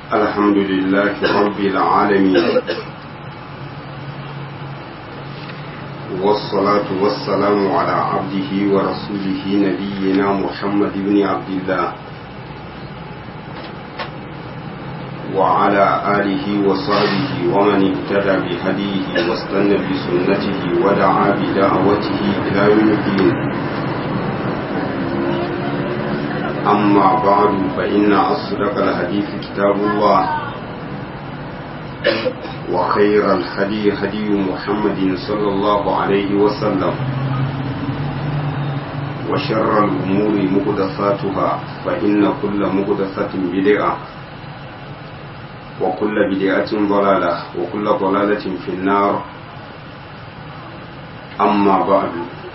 الحمد لله رب العالمين والصلاة والسلام على عبده ورسوله نبينا محمد بن عبد الله وعلى آله وصحبه ومن اهتدى بهديه واستنى بسنته ودعا بدعوته إلى يوم الدين أما بعد فإن أصدق الحديث كتاب الله وخير الهدي هدي محمد صلى الله عليه وسلم وشر الأمور مقدساتها فإن كل مقدسة بدعة وكل بدعة ضلالة وكل ضلالة في النار أما بعد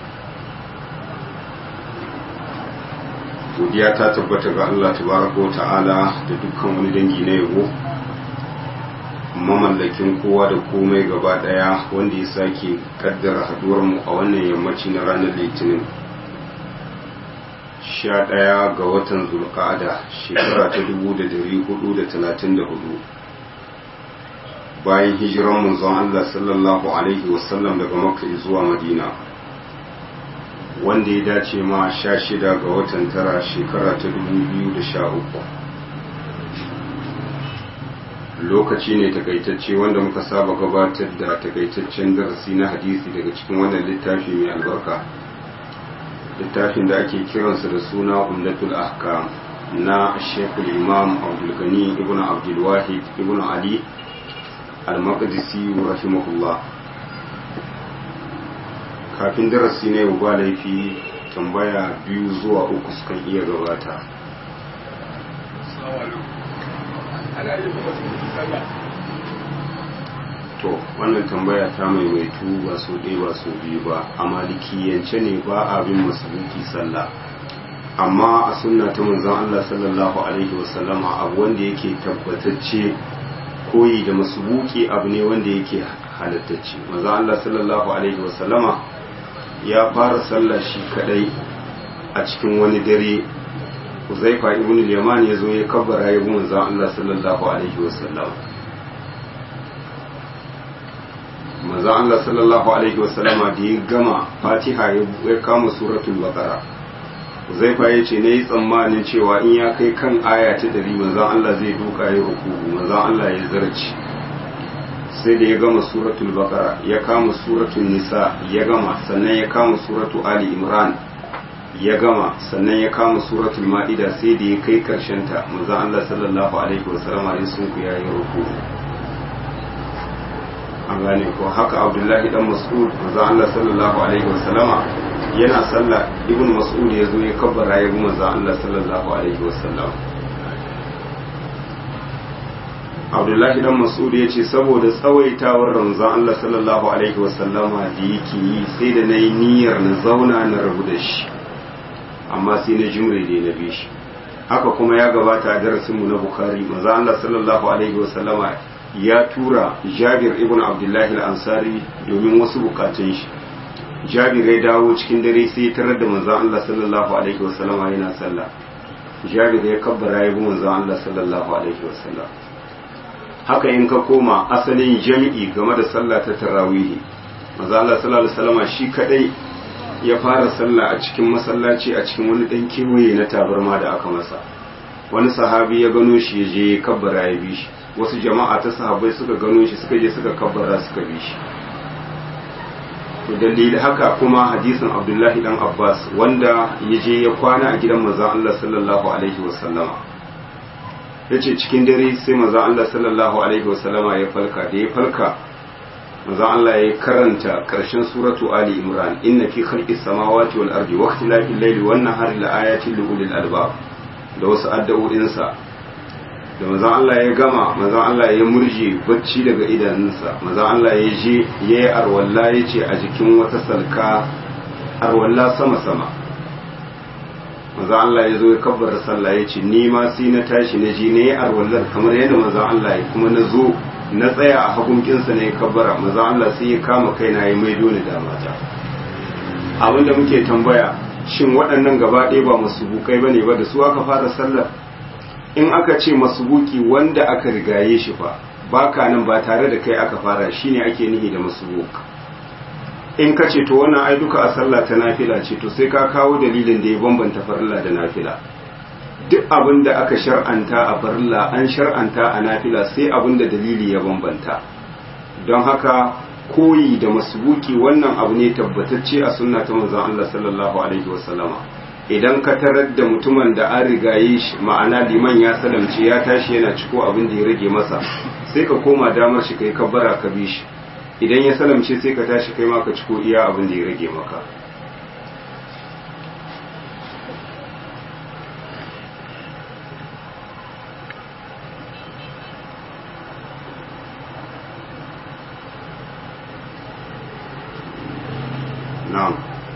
godiya ta tabbata ga Allah tabaraka ta'ala da dukkan wani dangi na yabo mamallakin kowa da komai gaba daya wanda ya sake kaddara haduwar mu a wannan yammaci na ranar litinin sha ɗaya ga watan zulqa'ada shekara ta dubu da dari hudu da talatin da hudu bayan hijiran manzon Allah sallallahu alaihi wasallam daga makka zuwa madina wanda ya dace ma sha shida ga watan tara shekara ta dubu biyu da sha uku lokaci ne takaitacce wanda muka saba gabatar da takaitaccen darasi na hadisi daga cikin wannan littafi mai albarka littafin da ake kiransa da suna umdatul ahkam na shekul imam abdulgani ibn abdulwahid ibn ali al-maqdisi rahimahullah kafin darasi ne ba laifi tambaya biyu zuwa uku sukan iya gabata to wannan tambaya ta maimaitu ba so ɗaya ba so biyu ba a malikiyance ne ba abin masaluki sallah amma a sunna ta manzon Allah sallallahu alaihi wasallama abu wanda yake tabbatacce koyi da masubuki abu ne wanda yake halattacce manzon Allah sallallahu alaihi wasallama ya fara sallah shi kadai a cikin wani dare Uzaifa ibn al-Yaman ya zo ya kabbara ya bi manzon Allah sallallahu alaihi wasallam manzon Allah sallallahu alaihi wasallama da ya gama Fatiha ya kama suratul Baqara Uzaifa ya ce nayi tsammanin cewa in ya kai kan aya ta dari manzon Allah zai duka ya ruku'u manzon Allah ya zarci sai da ya gama suratul baqara ya kama suratul nisa ya gama sannan ya kama suratu ali imran ya gama sannan ya kama suratul ma'ida sai da ya kai karshen ta manzon Allah sallallahu alaihi wasallam ya sunku ya yi ruku an gane ko haka abdullahi dan mas'ud manzon Allah sallallahu alaihi wasallama yana sallah ibn mas'ud ya zo ya kabbara ya bi manzon Allah sallallahu alaihi wasallam abdullahi dan mas'ud ya ce saboda tsawaitawar ramzan Allah sallallahu alaihi wasallama da yake yi sai da na yi niyyar na zauna na rabu da shi amma sai na jimre da na bi shi haka kuma ya gabata a darasinmu na bukari maza Allah sallallahu alaihi wasallama ya tura jabir ibn abdullahi al-ansari domin wasu bukatun shi jabir ya dawo cikin dare sai ya tarar da manzon Allah sallallahu alaihi wasallama yana sallah jabir ya kabbara ya bi manzon Allah sallallahu alaihi wasallam haka in ka koma asalin jami'i game da sallah ta tarawihi maza Allah sallallahu alaihi wasallam shi kadai ya fara sallah a cikin masallaci a cikin wani dan kewaye na tabarma da aka masa wani sahabi ya gano shi ya je kabbara ya bi shi wasu jama'a ta sahabbai suka gano shi suka je suka kabbara suka bi shi to dalili haka kuma hadisin Abdullahi dan Abbas wanda ya je ya kwana a gidan manzon Allah sallallahu alaihi wasallama ya ce cikin dare sai maza Allah sallallahu Alaihi wasallama ya falka da ya falka maza Allah ya karanta ƙarshen suratu Ali Imran inna fi khalqis samawati wal ardi wa ikhtilafil layli wan nahari la ayatin li ulil albab da wasu addu'o'insa da maza Allah ya gama maza Allah ya murje bacci daga idanunsa maza Allah ya je yayi arwalla yace a jikin wata salka arwalla sama sama maza Allah ya zo ya kabbar sallah ya ce ni ma sai na tashi na ji na yi arwallar kamar yadda maza Allah ya kuma na zo na tsaya a hagunkinsa na ya kabbara maza Allah sai ya kama kaina ya maido ni da mata abinda muke tambaya shin waɗannan gaba ɗaya ba masu bukai ba ne ba da su aka fara sallar in aka ce masbuki wanda aka rigaye shi fa baka nan ba tare da kai aka fara shine ake nihi da masbuk in ka ce to wannan ai duka a sallah ta nafila ce to sai ka kawo dalilin da ya bambanta farilla da nafila duk abin da aka shar'anta a farilla an shar'anta a nafila sai abin da dalili ya bambanta don haka koyi da masbuki wannan abu ne tabbatacce a sunna ta manzon Allah sallallahu alaihi wasallama idan ka tarar da mutumin da an rigaye shi ma'ana liman ya salamce ya tashi yana ciko abin da ya rage masa sai ka koma damar shi kai kabbara ka bi shi idan ya salamce sai ka tashi kai ma ka ciko iya abin da ya rage maka na'am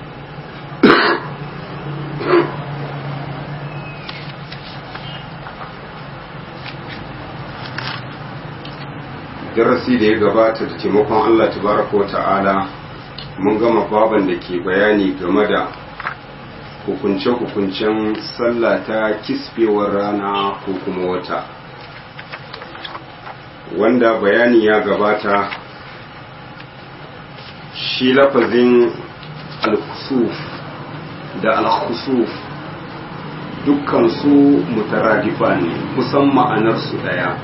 darasi da ya gabata da taimakon Allah tabaraka wata'ala mun gama baban da ke bayani game da hukunce-hukuncen sallah ta kisfewar rana ko kuma wata wanda bayani ya gabata shi lafazin al-khusuf da al-khusuf dukkan su mutaradifa ne kusan ma'anarsu daya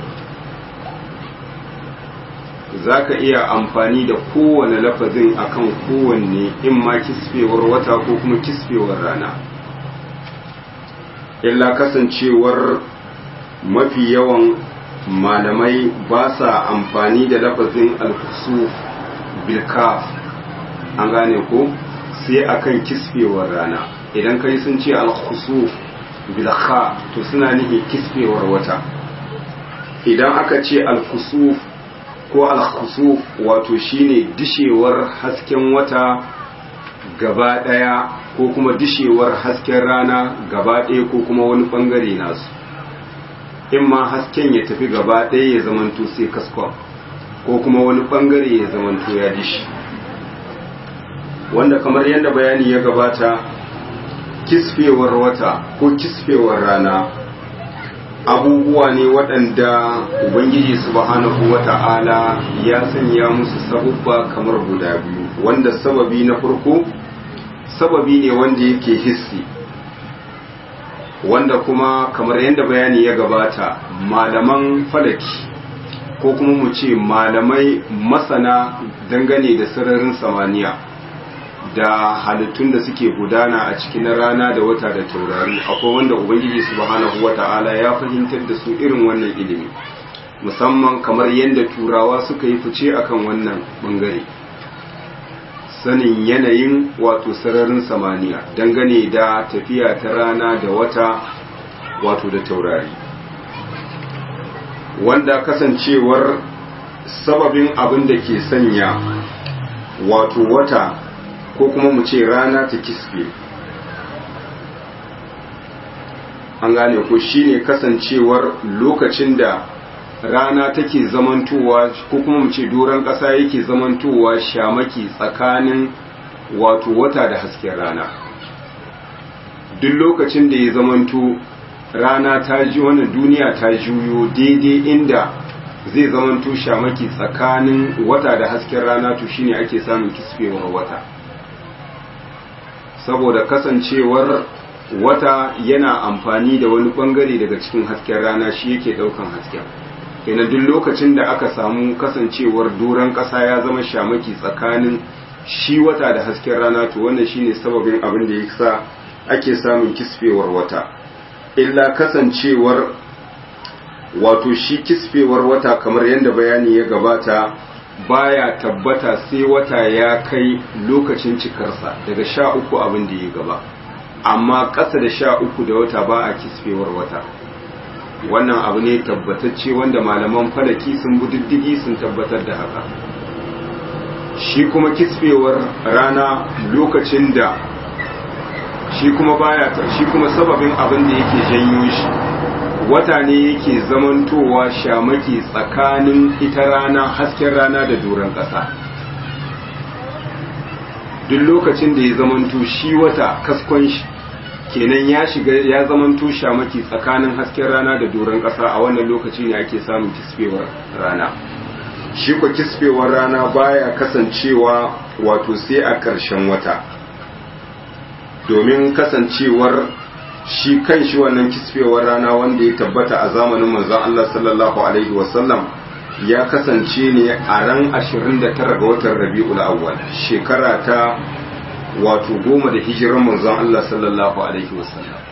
za ka iya amfani da kowane lafazin akan kowanne in ma kisfewar wata ko kuma kisfewar rana illa kasancewar mafi yawan malamai ba sa amfani da lafazin alkusu bilkaf an gane ko sai akan kisfewar rana idan kai sun ce alkusu bilkha to suna nihi kisfewar wata idan aka ce alkusu ko alkhusu wato shine dishewar hasken wata gaba daya ko kuma dishewar hasken rana gaba daya ko kuma wani bangare nasu in ma hasken ya tafi gaba daya ya zamanto sai kaskon ko kuma wani bangare ya zamanto ya dishi wanda kamar yadda bayani ya gabata kisfewar wata ko kisfewar rana abubuwa ne waɗanda ubangiji subhanahu wata'ala ya sanya musu sabubba kamar guda biyu wanda sababi na farko sababi ne wanda yake hissi wanda kuma kamar yadda bayani ya gabata malaman falaki ko kuma mu ce malamai masana dangane da sararin samaniya da halittun da suke gudana a cikin rana da wata da taurari akwai wanda ubangiji subhanahu wata'ala ya fahimtar da su irin wannan ilimi musamman kamar yadda turawa suka yi fice akan wannan bangare sanin yanayin wato sararin samaniya dangane da tafiya ta rana da wata wato da taurari wanda kasancewar sababin abin da ke sanya wato wata ko kuma mu ce rana ta kisbe an gane ko shine kasancewar lokacin da rana take zamantowa ko kuma mu ce doron ƙasa yake zamantowa shamaki tsakanin wato wata da hasken rana duk lokacin da ya zamanto rana ta ji wannan duniya ta juyo daidai inda zai zamanto shamaki tsakanin wata da hasken rana to shine ake samun kisfewar wata saboda kasancewar wata yana amfani da wani bangare daga cikin hasken rana shi yake daukan hasken kenan duk lokacin da aka samu kasancewar doron kasa ya zama shamaki tsakanin shi wata da hasken rana to wannan shine sababin abin da yasa ake samun kisfewar wata illa kasancewar wato shi kisfewar wata kamar yadda bayani ya gabata baya tabbata sai wata ya kai lokacin cikarsa daga sha uku abin da ya gaba amma ƙasa da sha uku da wata ba a kisfewar wata wannan abu ne tabbatacce wanda malaman falaki sun diddigi sun tabbatar da haka shi kuma kisfewar rana lokacin da shi kuma baya shi kuma sababin abin da yake janyo shi wata ne yake zamantowa shamaki tsakanin ita rana hasken rana da doron ƙasa duk lokacin da ya zamanto shi wata kaskon shi kenan ya shiga ya zaman tusha maki tsakanin hasken rana da doron ƙasa a wannan lokaci ne ake samun kisfewar rana shi ko kisfewar rana baya kasancewa wato sai a ƙarshen wata domin kasancewar shi kan shi wannan kisfewar rana wanda ya tabbata a zamanin manzon Allah sallallahu alaihi wasallam ya kasance ne a ran 29 ga watan Rabiul Awwal shekara ta wato goma da hijiran manzon Allah sallallahu alaihi wasallam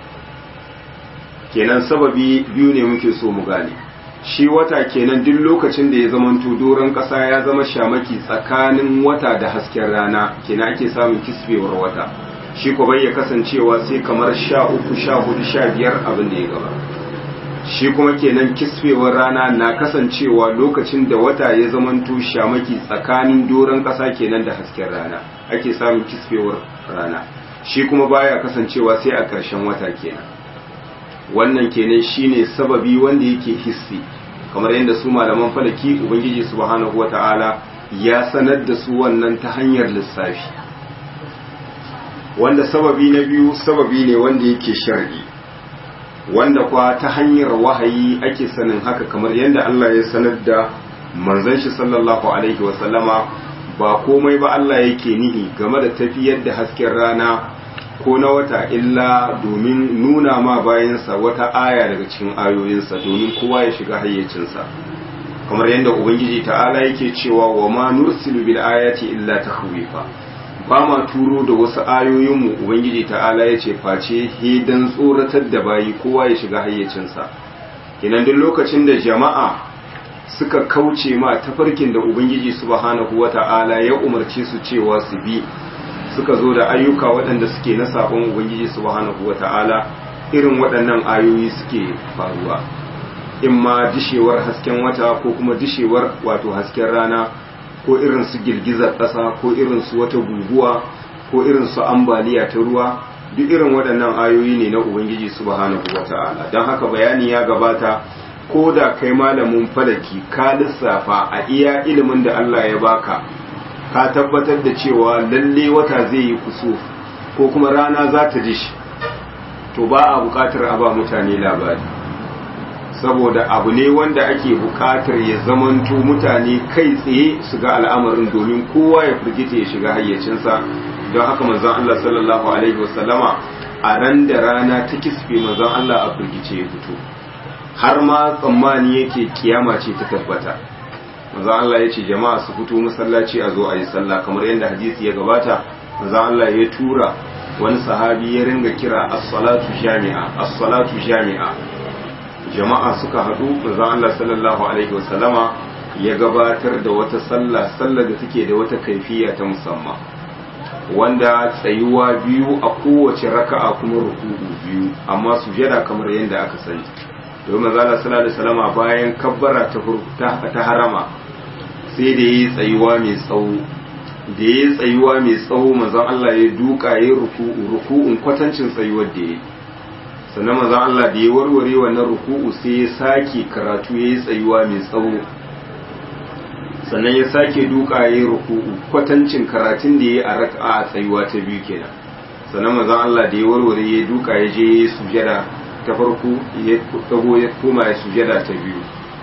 kenan sababi biyu ne muke so mu gane shi wata kenan duk lokacin da ya zamanto doron ƙasa ya zama shamaki tsakanin wata da hasken rana kenan ake samun kisbewar wata shi ko bai ya kasancewa sai kamar sha uku sha hudu sha biyar abin da ya gaba shi kuma kenan kisbewar rana na kasancewa lokacin da wata ya zamanto shamaki tsakanin doron ƙasa kenan da hasken rana ake samun kisbewar rana shi kuma baya kasancewa sai a ƙarshen wata kenan wannan kenan shine sababi wanda yake hissi kamar yadda su malaman falaki ubangiji subhanahu wata'ala ya sanar da su wannan ta hanyar lissafi wanda sababi na biyu sababi ne wanda yake shar'i wanda kwa ta hanyar wahayi ake sanin haka kamar yadda Allah ya sanar da manzon shi sallallahu alaihi wasallama ba komai ba Allah yake nihi game da tafiyar da hasken rana ko na wata illa domin nuna ma bayansa wata aya daga cikin ayoyinsa domin kowa ya shiga hayyacinsa kamar yadda ubangiji ta'ala yake cewa wa ma nursilu bil ayati illa takhwifa ba ma turo da wasu ayoyinmu ubangiji ta'ala ya ce face hidan tsoratar da bayi kowa ya shiga hayyacinsa kinan duk lokacin da jama'a suka kauce ma tafarkin da ubangiji subhanahu wata'ala ya umarce su cewa su bi suka zo da ayyuka waɗanda suke na sabon ubangiji subhanahu wata'ala irin waɗannan ayoyi suke faruwa in ma dishewar hasken wata ko kuma dishewar wato hasken rana ko irin su girgizar ƙasa ko irin su wata guguwa ko irin su ambaliya ta ruwa duk irin waɗannan ayoyi ne na ubangiji subhanahu wata'ala don haka bayani ya gabata ko da kai malamin falaki ka lissafa a iya ilimin da Allah ya baka ka tabbatar da cewa lalle wata zai yi kuso ko kuma rana za ta dishi to ba a buƙatar a ba mutane labari saboda abu ne wanda ake buƙatar ya zamanto mutane kai tsaye su ga al'amarin domin kowa ya firgita ya shiga hayyacinsa don haka manzon Allah sallallahu alaihi wasallama a ran da rana ta kisfe manzon Allah a firgice ya fito har ma tsammani yake kiyama ce ta tabbata manzon Allah ya ce jama'a su fito masallaci a zo a yi sallah kamar yadda hadisi ya gabata manzon Allah ya tura wani sahabi ya ringa kira as-salatu jami'a as-salatu jami'a jama'a suka haɗu manzon Allah sallallahu alaihi wasallama ya gabatar da wata sallah sallar da take da wata kaifiya ta musamman wanda tsayuwa biyu a kowace raka'a kuma ruku'u biyu amma sujada kamar yadda aka sani domin manzon Allah sallallahu alaihi wasallama bayan kabbara ta ta harama sai da yi tsayuwa mai tsawo da ya tsayuwa mai tsawo manzon Allah ya duka ya ruku'u ruku'un kwatancin tsayuwar da ya sannan manzon Allah da ya warware wannan ruku'u sai ya sake karatu ya yi tsayuwa mai tsawo sannan ya sake duka ya yi ruku'u kwatancin karatun da ya yi a raka'a a tsayuwa ta biyu kenan sannan manzon Allah da ya warware ya duka ya je ya yi sujada ta farko ya dago ya koma ya sujada ta biyu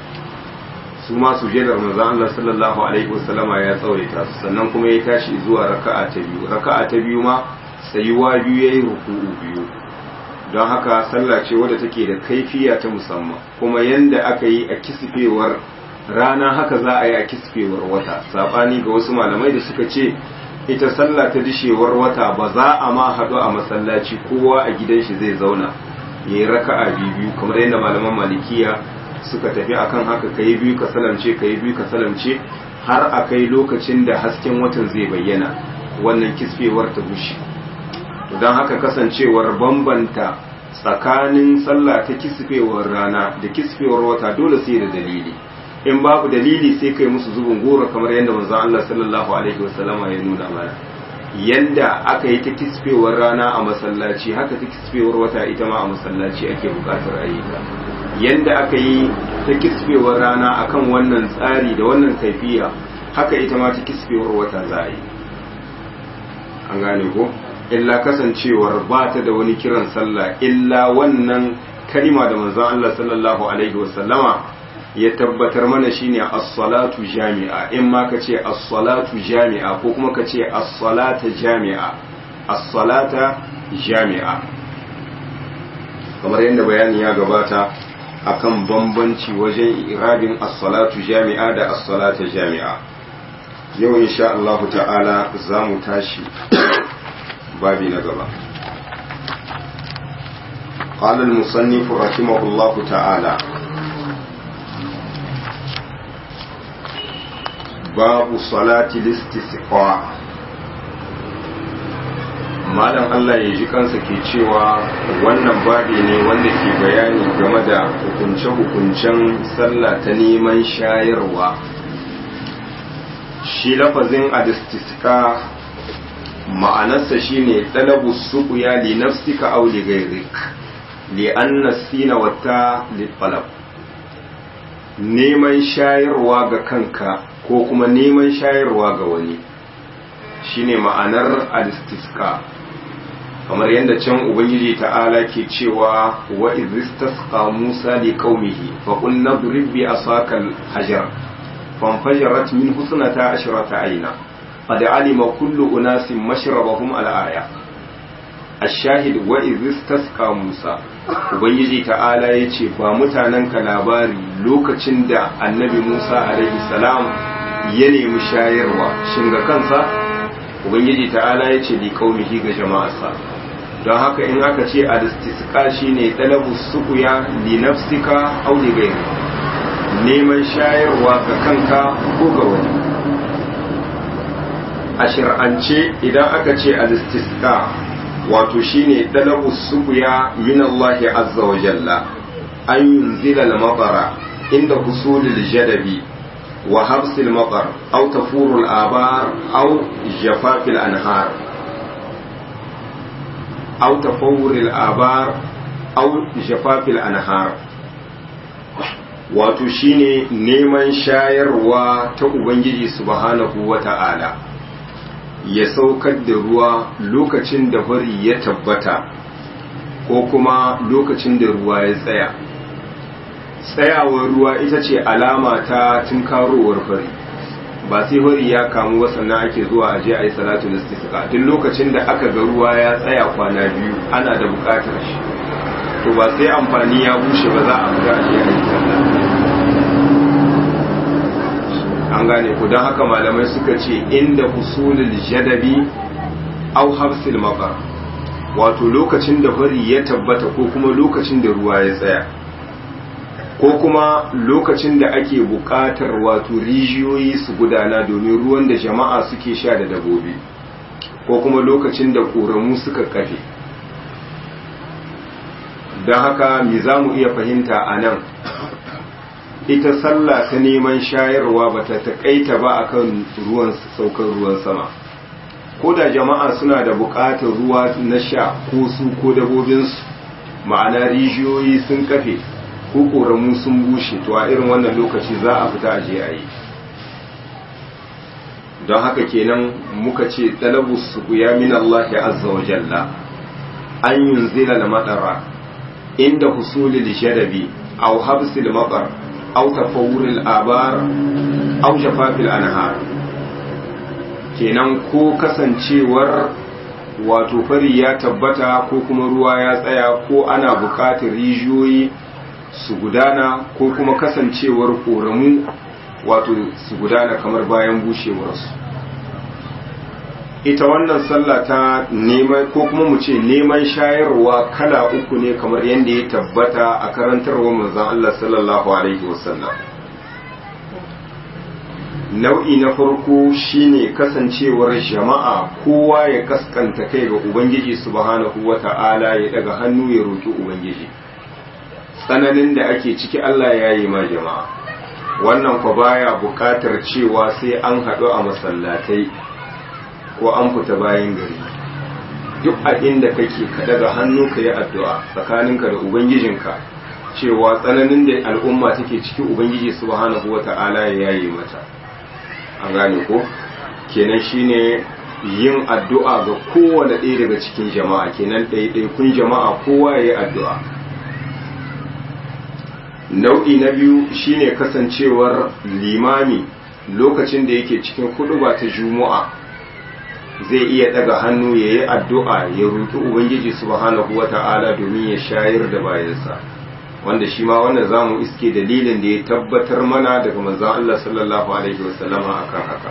su ma sujadar manzon Allah sallallahu alaihi wasallama ya tsawaita su sannan kuma ya tashi zuwa raka'a ta biyu raka'a ta biyu ma tsayuwa biyu yayi ruku'u biyu don haka sallah ce wadda take da kaifiya ta musamman kuma yanda aka yi a kisfewar rana haka za a yi a kisfewar wata sabani ga wasu malamai da suka ce ita sallah ta dishewar wata ba za a ma haɗu a masallaci kowa a gidan shi zai zauna ya yi raka'a biyu kamar yadda malaman malikiya suka tafi akan haka kai biyu ka salamce kai biyu ka salamce har a kai lokacin da hasken watan zai bayyana wannan kisfewar ta gushi don haka kasancewar bambanta tsakanin sallah ta kisfewar rana da kisfewar wata dole sai da dalili in babu dalili sai kai musu zubin goro kamar yadda manzon Allah sallallahu alaihi wasallama ya nuna mana yanda aka yi ta kisfewar rana a masallaci haka ta kisfewar wata ita ma a masallaci ake bukatar a yi ta yanda aka yi ta kisfewar rana akan wannan tsari da wannan kaifiya haka ita ma ta kisfewar wata za a yi an gane ko illa kasancewar ba ta da wani kiran sallah illa wannan kalima da manzon Allah sallallahu alaihi wasallama ya tabbatar mana shine as-salatu jami'a in ma ka ce as-salatu jami'a ko kuma ka ce as-salata jami'a as-salata jami'a kamar yadda bayani ya gabata akan bambanci wajen irabin as-salatu jami'a da as-salata jami'a yau insha Allah ta'ala za mu tashi babi na gaba قال المصنف رحمه الله تعالى باب صلاة الاستسقاء malam Allah ya ji kansa ke cewa wannan babi ne wanda ke bayani game da hukunce-hukuncen sallah ta neman shayarwa shi lafazin alistiska ma'anarsa shine talabu suqya li nafsika aw li ghayrik li anna sina wata li talab neman shayarwa ga kanka ko kuma neman shayarwa ga wani shine ma'anar alistiska kamar yadda can ubangiji ta'ala ke cewa wa izistasqa musa li qaumihi fa qul nadrib bi asakal hajar fanfajarat min husnata ashrata ayna qad alima kullu unasin mashrabahum al-aya ash-shahid wa izistasqa musa ubangiji ta'ala yace ba mutanen ka labari lokacin da annabi musa alaihi salam ya nemi shayarwa shin ga kansa ubangiji ta'ala yace li qaumihi ga jama'arsa don haka in aka ce al-istisqa shine talabu suqya li nafsika aw li ghayri neman shayarwa ga kanka ko ga wani a shir'ance idan aka ce al-istisqa wato shine talabu suqya min Allah azza wa jalla an yunzila al-matara inda husulil jadabi wa habsil matar aw tafurul abar aw jafafil anhar أو تفور الآبار أو جفاف الأنهار wato shine neman shayarwa ta Ubangiji subhanahu wa ta'ala ya saukar da ruwa lokacin da fari ya tabbata ko kuma lokacin da ruwa ya tsaya tsayawar ruwa ita ce alama ta tunkarowar fari ba sai hori ya kamu ba sannan ake zuwa aje a yi salatu istisqa duk lokacin da aka ga ruwa ya tsaya kwana biyu ana da bukatar shi to ba sai amfani ya bushe ba za a fita aje a yi sallah an gane ku don haka malamai suka ce inda husulul jadabi au habsil maqar wato lokacin da hori ya tabbata ko kuma lokacin da ruwa ya tsaya ko kuma lokacin da ake buƙatar wato rijiyoyi su gudana domin ruwan da jama'a suke sha da dabobi ko kuma lokacin da ƙoramu suka kafe don haka me za mu iya fahimta a nan ita sallah ta neman shayarwa ba ta taƙaita ba akan ruwan saukar ruwan sama ko da jama'a suna da buƙatar ruwa na sha ko su ko dabobinsu ma'ana rijiyoyi sun kafe ko koramu sun bushe to a irin wannan lokaci za a fita a je a yi don haka kenan muka ce talabus su ya min Allah azza wa jalla an yunzila da madara inda husulil shadabi aw habsil matar aw tafawuril abar aw jafafil anhar kenan ko kasancewar wato fari ya tabbata ko kuma ruwa ya tsaya ko ana buƙatar rijiyoyi su gudana ko kuma kasancewar ƙoramu wato su gudana kamar bayan bushewarsu ita wannan sallah ta neman ko kuma mu ce neman shayarwa kala uku ne kamar yadda ya tabbata a karantarwa manzon Allah sallallahu alaihi wasallam nau'i na farko shine kasancewar jama'a kowa ya kaskanta kai ga ubangiji subhanahu wata'ala ya daga hannu ya roki ubangiji tsananin da ake ciki Allah ya yi ma jama'a wannan kwa baya buƙatar cewa sai an haɗu a masallatai ko an fita bayan gari duk a inda kake ka daga hannu ka yi addu'a tsakaninka da ubangijinka cewa tsananin da al'umma take ciki ubangiji subhanahu wata'ala ya yi mata an gane ko kenan shine yin addu'a ga kowane ɗaya daga cikin jama'a kenan ɗaiɗaikun jama'a kowa ya yi addu'a nau'i na biyu shine kasancewar limami lokacin da yake cikin ba ta juma'a zai iya daga hannu ya yi addu'a ya roƙi ubangiji subhanahu wata'ala domin ya shayar da bayansa wanda shi ma wannan za mu iske dalilin da ya tabbatar mana daga manzan Allah sallallahu alaihi wasallama akan haka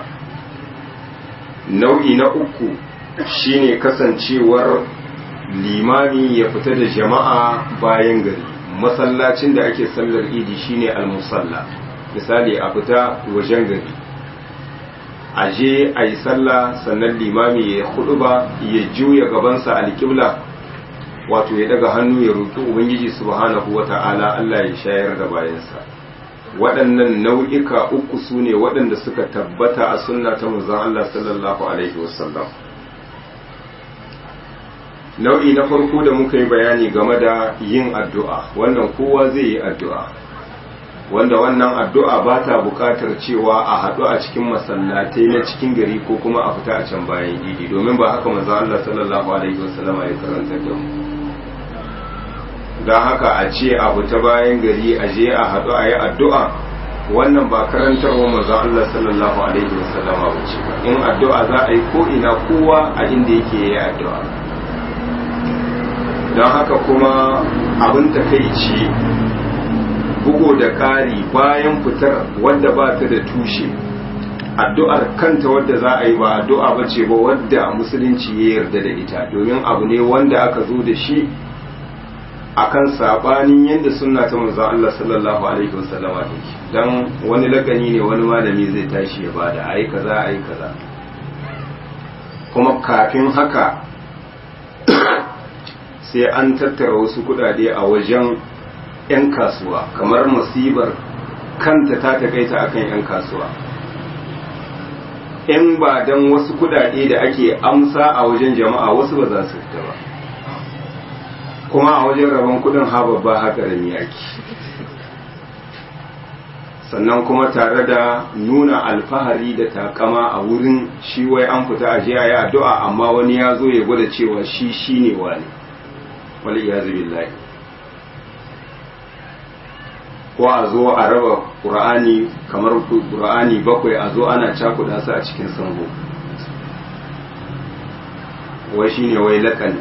nau'i na uku shine kasancewar limami ya fita da jama'a bayan gari masallacin da ake sallar idi shine al-musalla misali a fita wajen gari a je a yi sallah sannan limami ya hudu ba ya juya gabansa alƙibla wato ya daga hannu ya roƙi ubangiji subhanahu wata'ala Allah ya shayar da bayansa waɗannan nau'ika uku su ne waɗanda suka tabbata a sunna ta manzon Allah sallallahu alaihi wasallam nau'i na farko da muka yi bayani game da yin addu'a wannan kowa zai yi addu'a wanda wannan addu'a ba ta buƙatar cewa a haɗu a cikin masallatai na cikin gari ko kuma a fita a can bayan idi domin ba haka manzon Allah sallallahu alaihi wasallama ya karanta da mu don haka a ce a fita bayan gari a je a haɗu a yi addu'a wannan ba karantarwa manzon Allah sallallahu alaihi wasallama ba ce in addu'a za a yi ko ina kowa a inda yake yi addu'a don haka kuma abin takaici bugo da ƙari bayan fitar wadda ba ta da tushe addu'ar kanta wadda za a yi ba addu'a ba ce ba wadda musulunci ya yarda da ita domin abu ne wanda aka zo da shi akan sabanin yadda sunna ta manzon Allah sallallahu alaihi wasallama take dan wani lagani ne wani malami zai tashi ya bada ayi kaza ayi kaza kuma kafin haka sai an tattara wasu kudade a wajen 'yan kasuwa kamar musibar kanta ta takaita akan 'yan kasuwa in ba dan wasu kudade da ake amsa a wajen jama'a wasu ba za su fita ba kuma a wajen rabon kudin ha babba haka da yaki sannan kuma tare da nuna alfahari da takama a wurin shi wai an fita a jiya ya addu'a amma wani ya zo ya gwada cewa shi shi ne wani wal iyazu billahi ko a zo a raba qur'ani kamar qur'ani bakwai a zo ana cakuda su a cikin sango wai shine wai lakani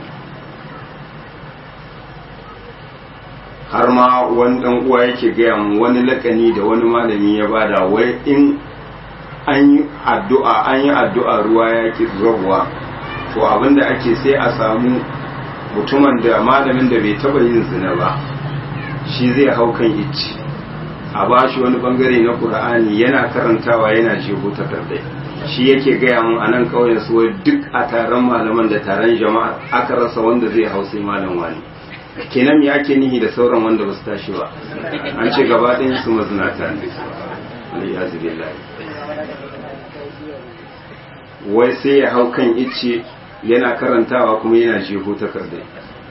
har ma wani dan uwa yake gaya mu wani lakani da wani malami ya bada wai in an yi addu'a an yi addu'a ruwa ya ki zuwa to abinda ake sai a samu mutumin da malamin da bai taba yin zina ba shi zai hau kan icci a bashi wani bangare na qur'ani yana karantawa yana jeho takardai shi yake gaya mun a nan ƙauyen su duk a taron malaman da taron jama'a aka rasa wanda zai hau sai malam wani kenan me ake nihi da sauran wanda ba su tashi ba an ce gaba ɗayan su mazinata ne aliyazu billahi wai sai ya hau kan icce yana karantawa kuma yana jeho takardai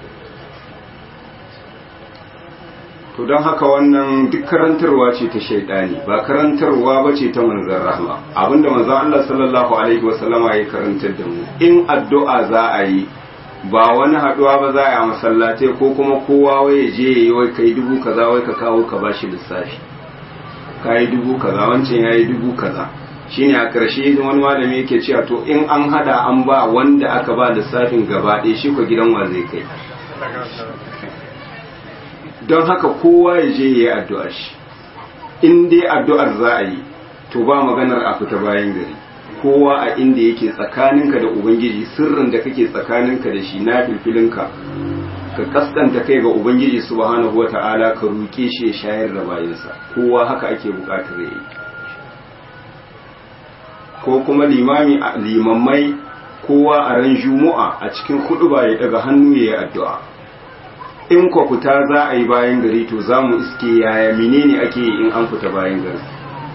to don haka wannan duk karantarwa ce ta shaidani ba karantarwa ba ce ta manzan rahma abinda manzan Allah sallallahu alaihi wasallama ya karantar da mu in addu'a za a yi ba wani haduwa ba za a yi masallatai ko kuma kowa wai ya je yayi wai kai dubu kaza wai ka kawo ka bashi lissafi kai dubu kaza wancan yayi dubu kaza shine a ƙarshe wani malami yake cewa to in an hada an ba wanda aka ba lissafin gaba ɗaya shi ko gidan wa zai kai don haka kowa ya je ya yi addu'a shi in dai addu'ar za a yi to ba maganar a fita bayan gari kowa a inda yake tsakaninka da ubangiji sirrin da kake tsakaninka da shi na filfilinka ka kaskanta kai ga ubangiji subhanahu wa ta'ala ka roƙe shi ya shayar da bayansa kowa haka ake buƙatar ya yi ko kuma limami limammai kowa a ran juma'a a cikin hudu ba ya daga hannu ya yi addu'a in kwa fita za a yi bayan gari to za mu iske yaya menene ake yi in an fita bayan gari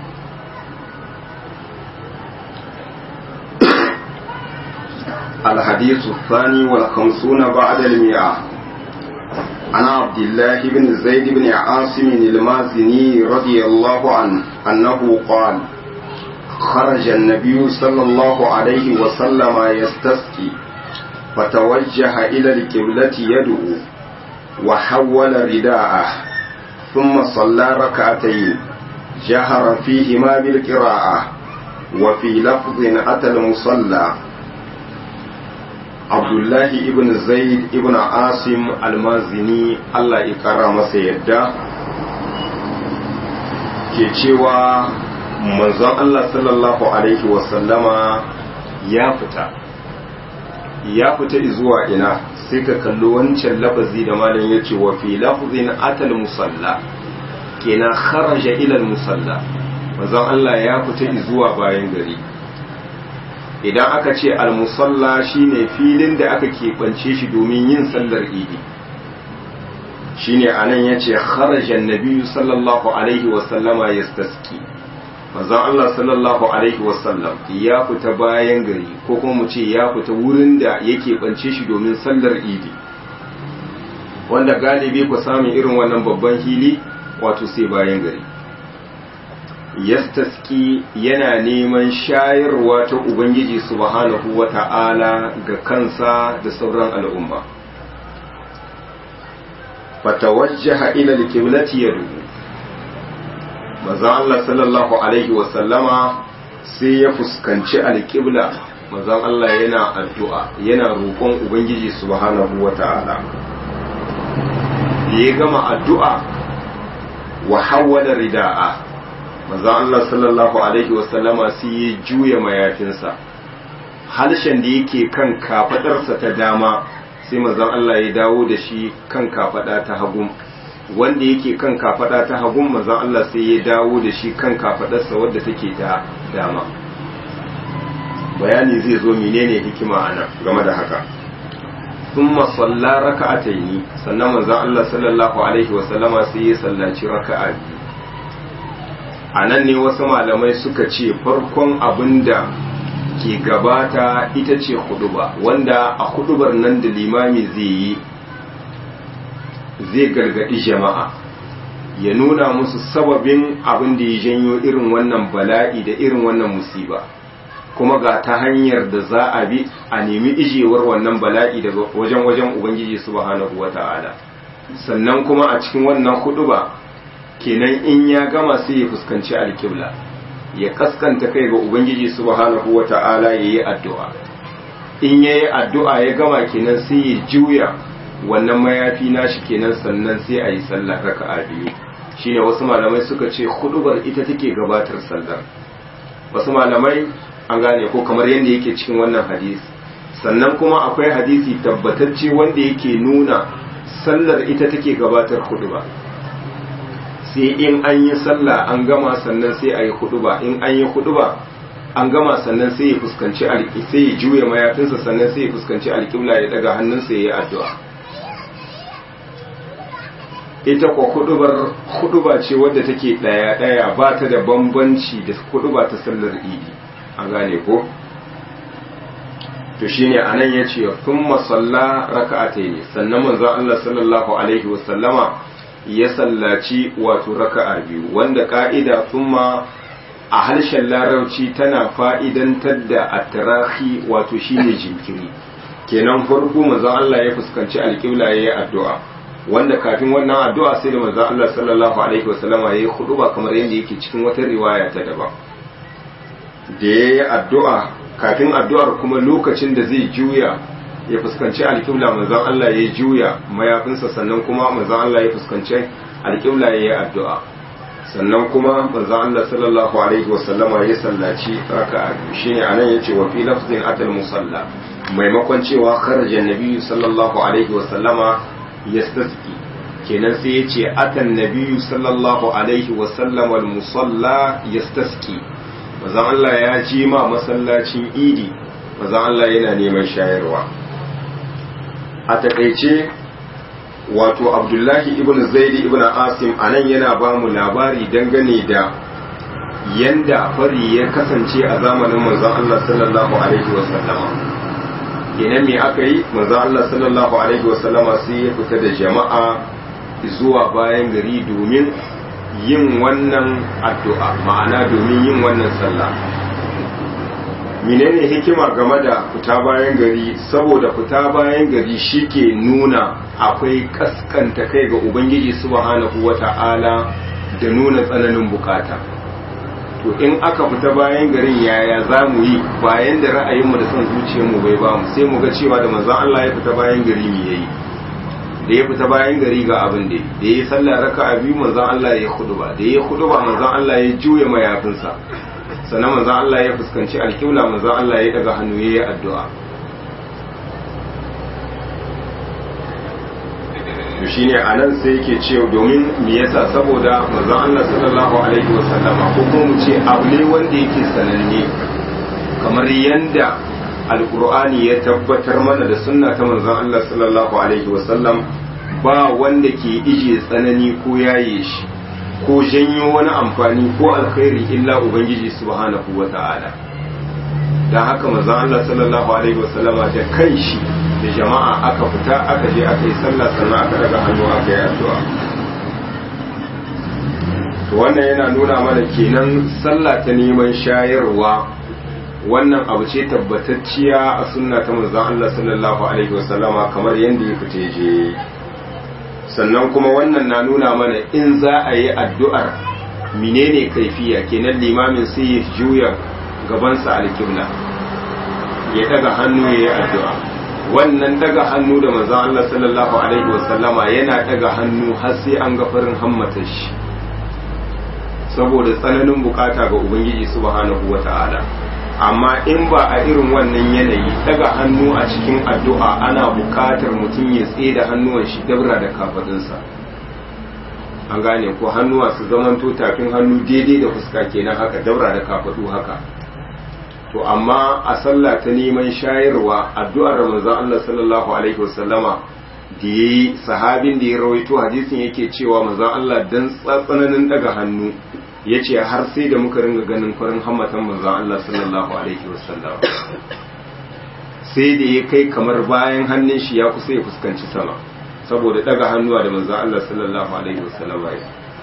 الحديث الثاني والخمسون بعد المئة عن عبد الله بن زيد بن عاصم المازني رضي الله عنه أنه قال خرج النبي صلى الله عليه وسلم يستسقي فتوجه إلى القبلة يدعو وحول رداءه ثم صلى ركعتين جهر فيهما بالقراءة وفي لفظ أتى المصلى عبد الله ابن زيد ابن عاصم المازني الله يكرم سيدا ke cewa manzon Allah sallallahu alaihi wasallama ya fita ya fita zuwa ina sai ka kalli wancan lafazi da malam ya ce wa fi lafzin atal musalla kenan kharaja ila musalla manzon Allah ya fita zuwa bayan gari idan aka ce al musalla shine filin da aka keɓance shi domin yin sallar idi shine anan yace kharaja annabi sallallahu alaihi wa sallama yastaski manzon Allah sallallahu alaihi wa sallam ya fita bayan gari ko kuma mu ce ya fita wurin da yake bance shi domin sallar idi wanda galibi ku samun irin wannan babban hili wato sai bayan gari yastaski yana neman shayarwa ta ubangiji subhanahu wata'ala ga kansa da sauran al'umma fatawajjaha ila alqiblati yadu manzon Allah sallallahu alaihi wa sallama sai ya fuskanci alqibla manzon Allah yana addu'a yana roƙon ubangiji subhanahu wata'ala ya gama addu'a wa hawwala rida'a manzon Allah sallallahu alaihi wa sallama sai ya juya mayafinsa halshen da yake kan kafadarsa ta dama sai manzon Allah ya dawo da shi kan kafada ta hagun wanda yake kan kafada ta hagun manzon Allah sai ya dawo da shi kan kafadarsa wadda take ta dama bayani zai zo menene hikima ana game da haka thumma salla raka'ataini sannan manzon Allah sallallahu alaihi wa sallama sai ya sallaci raka'a biyu anan ne wasu malamai suka ce farkon abinda ke gabata ita ce huduba wanda a hudubar nan da limami zai yi zai gargadi jama'a ya nuna musu sababin abin da ya janyo irin wannan bala'i da irin wannan musiba kuma ga ta hanyar da za a bi a nemi ijewar wannan bala'i daga wajen wajen ubangiji subhanahu wata'ala sannan kuma a cikin wannan huduba kenan in ya gama sai ya fuskanci alkibla ya kaskanta kai ga ubangiji subhanahu wata'ala yayi addu'a in yayi addu'a ya gama kenan sai ya juya wannan mayafi nashi kenan sannan sai a yi sallah raka'a biyu shine wasu malamai suka ce hudubar ita take gabatar sallar wasu malamai an gane ko kamar yadda yake cikin wannan hadisi sannan kuma akwai hadisi tabbatacce wanda yake nuna sallar ita take gabatar huduba sai in an yi sallah an gama sannan sai a yi huduba in an yi huduba an gama sannan sai ya fuskanci alƙi sai ya juya mayafinsa sannan sai ya fuskanci alƙibla ya daga hannunsa ya yi addu'a ita kwa hudubar huduba ce wadda take ɗaya ɗaya ba ta da bambanci da huduba ta sallar idi an gane ko to shine anan yace thumma salla raka'atayn sannan manzon Allah sallallahu alaihi wasallama ya sallaci wato raka'a biyu wanda ka'ida thumma a harshen larabci tana fa'idantar da atarahi wato shine jinkiri kenan farko manzon Allah ya fuskanci alƙibla yayi addu'a wanda kafin wannan addu'a sai da manzon Allah sallallahu alaihi wasallama yayi huduba kamar yadda yake cikin wata riwaya ta daban da yayi addu'a kafin addu'ar kuma lokacin da zai juya ya fuskanci alƙibla manzon Allah ya juya mayafinsa sannan kuma manzon Allah ya fuskanci alƙibla ya yi addu'a sannan kuma manzon Allah sallallahu alaihi wasallama ya sallaci raka'a shine anan yace wa fi lafzin atal musalla maimakon cewa kharaja nabiyyu sallallahu alaihi wasallama yastasqi kenan sai yace atan nabiyyu sallallahu alaihi wasallama al musalla yastasqi manzon Allah ya ji ma masallacin idi manzon Allah yana neman shayarwa a takaice wato abdullahi ibn zaidi ibn asim anan yana ba mu labari dangane da yanda fari ya kasance a zamanin manzon Allah sallallahu alaihi wasallama ina me aka yi manzon Allah sallallahu alaihi wasallama sai ya fita da jama'a zuwa bayan gari domin yin wannan addu'a ma'ana domin yin wannan sallah menene hikima game da fita bayan gari saboda fita bayan gari shike nuna akwai kaskanta kai ga ubangiji subhanahu wata'ala da nuna tsananin bukata to in aka fita bayan garin yaya za mu yi bayan da ra'ayinmu da son zuciyarmu bai ba mu sai mu ga cewa da manzon Allah ya fita bayan gari mu yayi da ya fita bayan gari ga abin da da ya sallah raka'a biyu manzon Allah ya ba da ya ba manzon Allah ya juya mayafinsa sannan manzon Allah ya fuskanci alƙibla manzon Allah ya daga hannu yayi addu'a to shine anan sai yake cewa domin me yasa saboda manzon Allah sallallahu alaihi wasallama ko kuma mu ce abu ne wanda yake sananne kamar yanda alkur'ani ya tabbatar mana da sunna ta manzon Allah sallallahu alaihi wasallam ba wanda ke ije tsanani ko yaye shi ko janyo wani amfani ko alkhairi illa ubangiji subhanahu wata'ala dan haka manzon Allah sallallahu alaihi wasallama da kanshi da jama'a aka fita aka je aka yi sallah sannan aka daga hannu aka yi addu'a to wannan yana nuna mana kenan sallah ta neman shayarwa wannan abu ce tabbatacciya a sunna ta manzon Allah sallallahu alaihi wasallama kamar yadda ya fita je sannan kuma wannan na nuna mana in za a yi addu'ar menene kaifiya kenan limamin sai ya juya gabansa alƙibla ya daga hannu ya yi addu'a wannan daga hannu da manzon Allah sallallahu alaihi wasallama yana daga hannu har sai an ga farin hammata shi saboda tsananin bukata ga ubangiji subhanahu wata'ala amma in ba a irin wannan yanayi daga hannu a cikin addu'a ana bukatar mutum ya tsaye da hannuwan shi dabra da kafadunsa an gane ko hannuwa su zamanto tafin hannu daidai da fuska kenan haka dabra da kafadu haka to amma a sallah ta neman shayarwa addu'ar manzon Allah sallallahu alaihi wasallama da yayi sahabin da ya rawaito hadisin yake cewa manzon Allah dan tsananin daga hannu ya ce har sai da muka ringa ganin farin hammatan manzon Allah sallallahu alaihi wasallam sai da ya kai kamar bayan hannun shi ya kusa ya fuskanci sama saboda daga hannuwa da manzon Allah sallallahu alaihi wasallam ya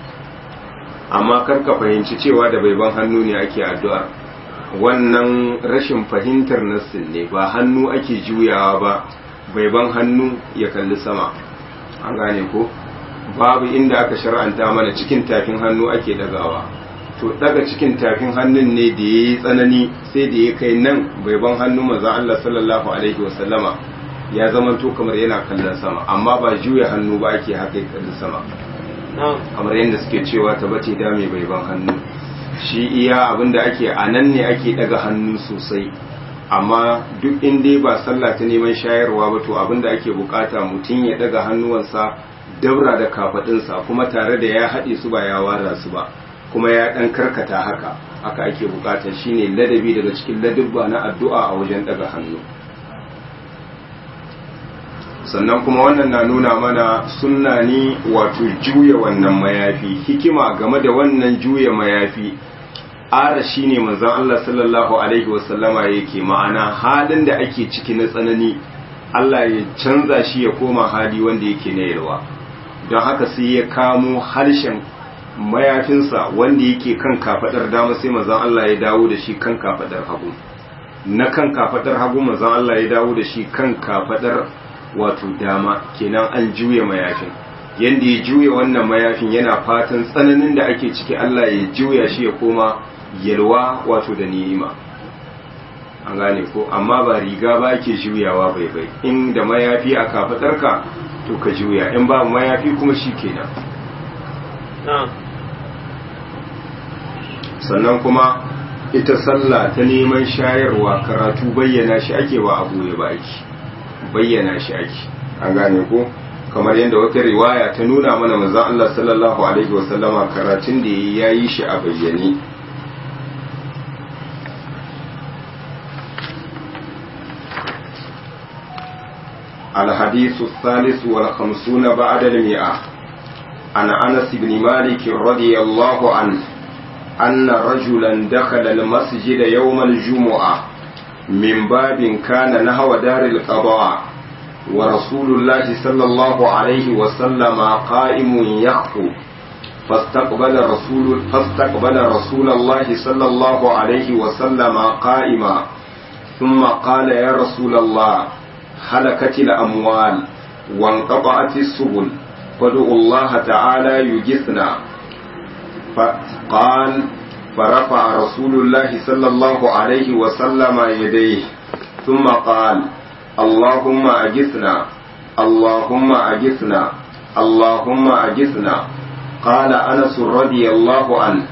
amma kar ka fahimci cewa da bai ban hannu ne ake addu'a wannan rashin fahimtar nassin ne ba hannu ake juyawa ba bai ban hannu ya kalli sama an gane ko babu inda aka shar'anta mana cikin tafin hannu ake dagawa to daga cikin tafin hannun ne da ya yi tsanani sai da ya kai nan bai ban hannu maza Allah sallallahu alaihi wasallama ya zama to kamar yana kallon sama amma ba juya hannu ba ake haka kallon sama kamar yadda suke cewa ta bace da mai bai ban hannu shi iya abinda ake a nan ne ake daga hannu sosai amma duk inda ba sallah ta neman shayarwa ba to abinda ake bukata mutum ya daga hannuwansa dabra da kafadinsa kuma tare da ya haɗe su ba ya wara su ba kuma ya ɗan karkata haka haka ake bukata shine ladabi daga cikin ladubba na addu'a a wajen daga hannu sannan kuma wannan na nuna mana sunna ne wato juya wannan mayafi hikima game da wannan juya mayafi ara shine manzon Allah sallallahu alaihi wasallama yake ma'ana halin da ake ciki na tsanani Allah ya canza shi ya koma hali wanda yake na yalwa don haka sai ya kamo harshen mayafinsa wanda yake kan kafadar dama sai manzon Allah ya dawo da shi kan kafadar hagu na kan kafadar hagu manzon Allah ya dawo da shi kan kafadar wato dama kenan an juya mayafin yanda ya juya wannan mayafin yana fatan tsananin da ake ciki Allah ya juya shi ya koma yalwa wato da ni'ima an gane ko amma ba riga ba ke juyawa bai bai in da mayafi a kafadarka to ka juya in ba mayafi kuma shi kenan sannan kuma ita sallah ta neman shayarwa karatu bayyana shi ake wa abu ya baki bayyana shi ake an gane ko kamar yadda wata riwaya ta nuna mana manzon Allah sallallahu alaihi wasallama karatun da yayi shi a bayyane الحديث الثالث والخمسون بعد المئة عن أنس بن مالك رضي الله عنه أن رجلا دخل المسجد يوم الجمعة من باب كان نحو دار القضاء ورسول الله صلى الله عليه وسلم قائم يخطب فاستقبل رسول فاستقبل رسول الله صلى الله عليه وسلم قائما ثم قال يا رسول الله هلكت الأموال وانقطعت السبل فادعوا الله تعالى يجثنا فقال فرفع رسول الله صلى الله عليه وسلم يديه ثم قال اللهم أجثنا اللهم أجثنا اللهم أجثنا قال أنس رضي الله عنه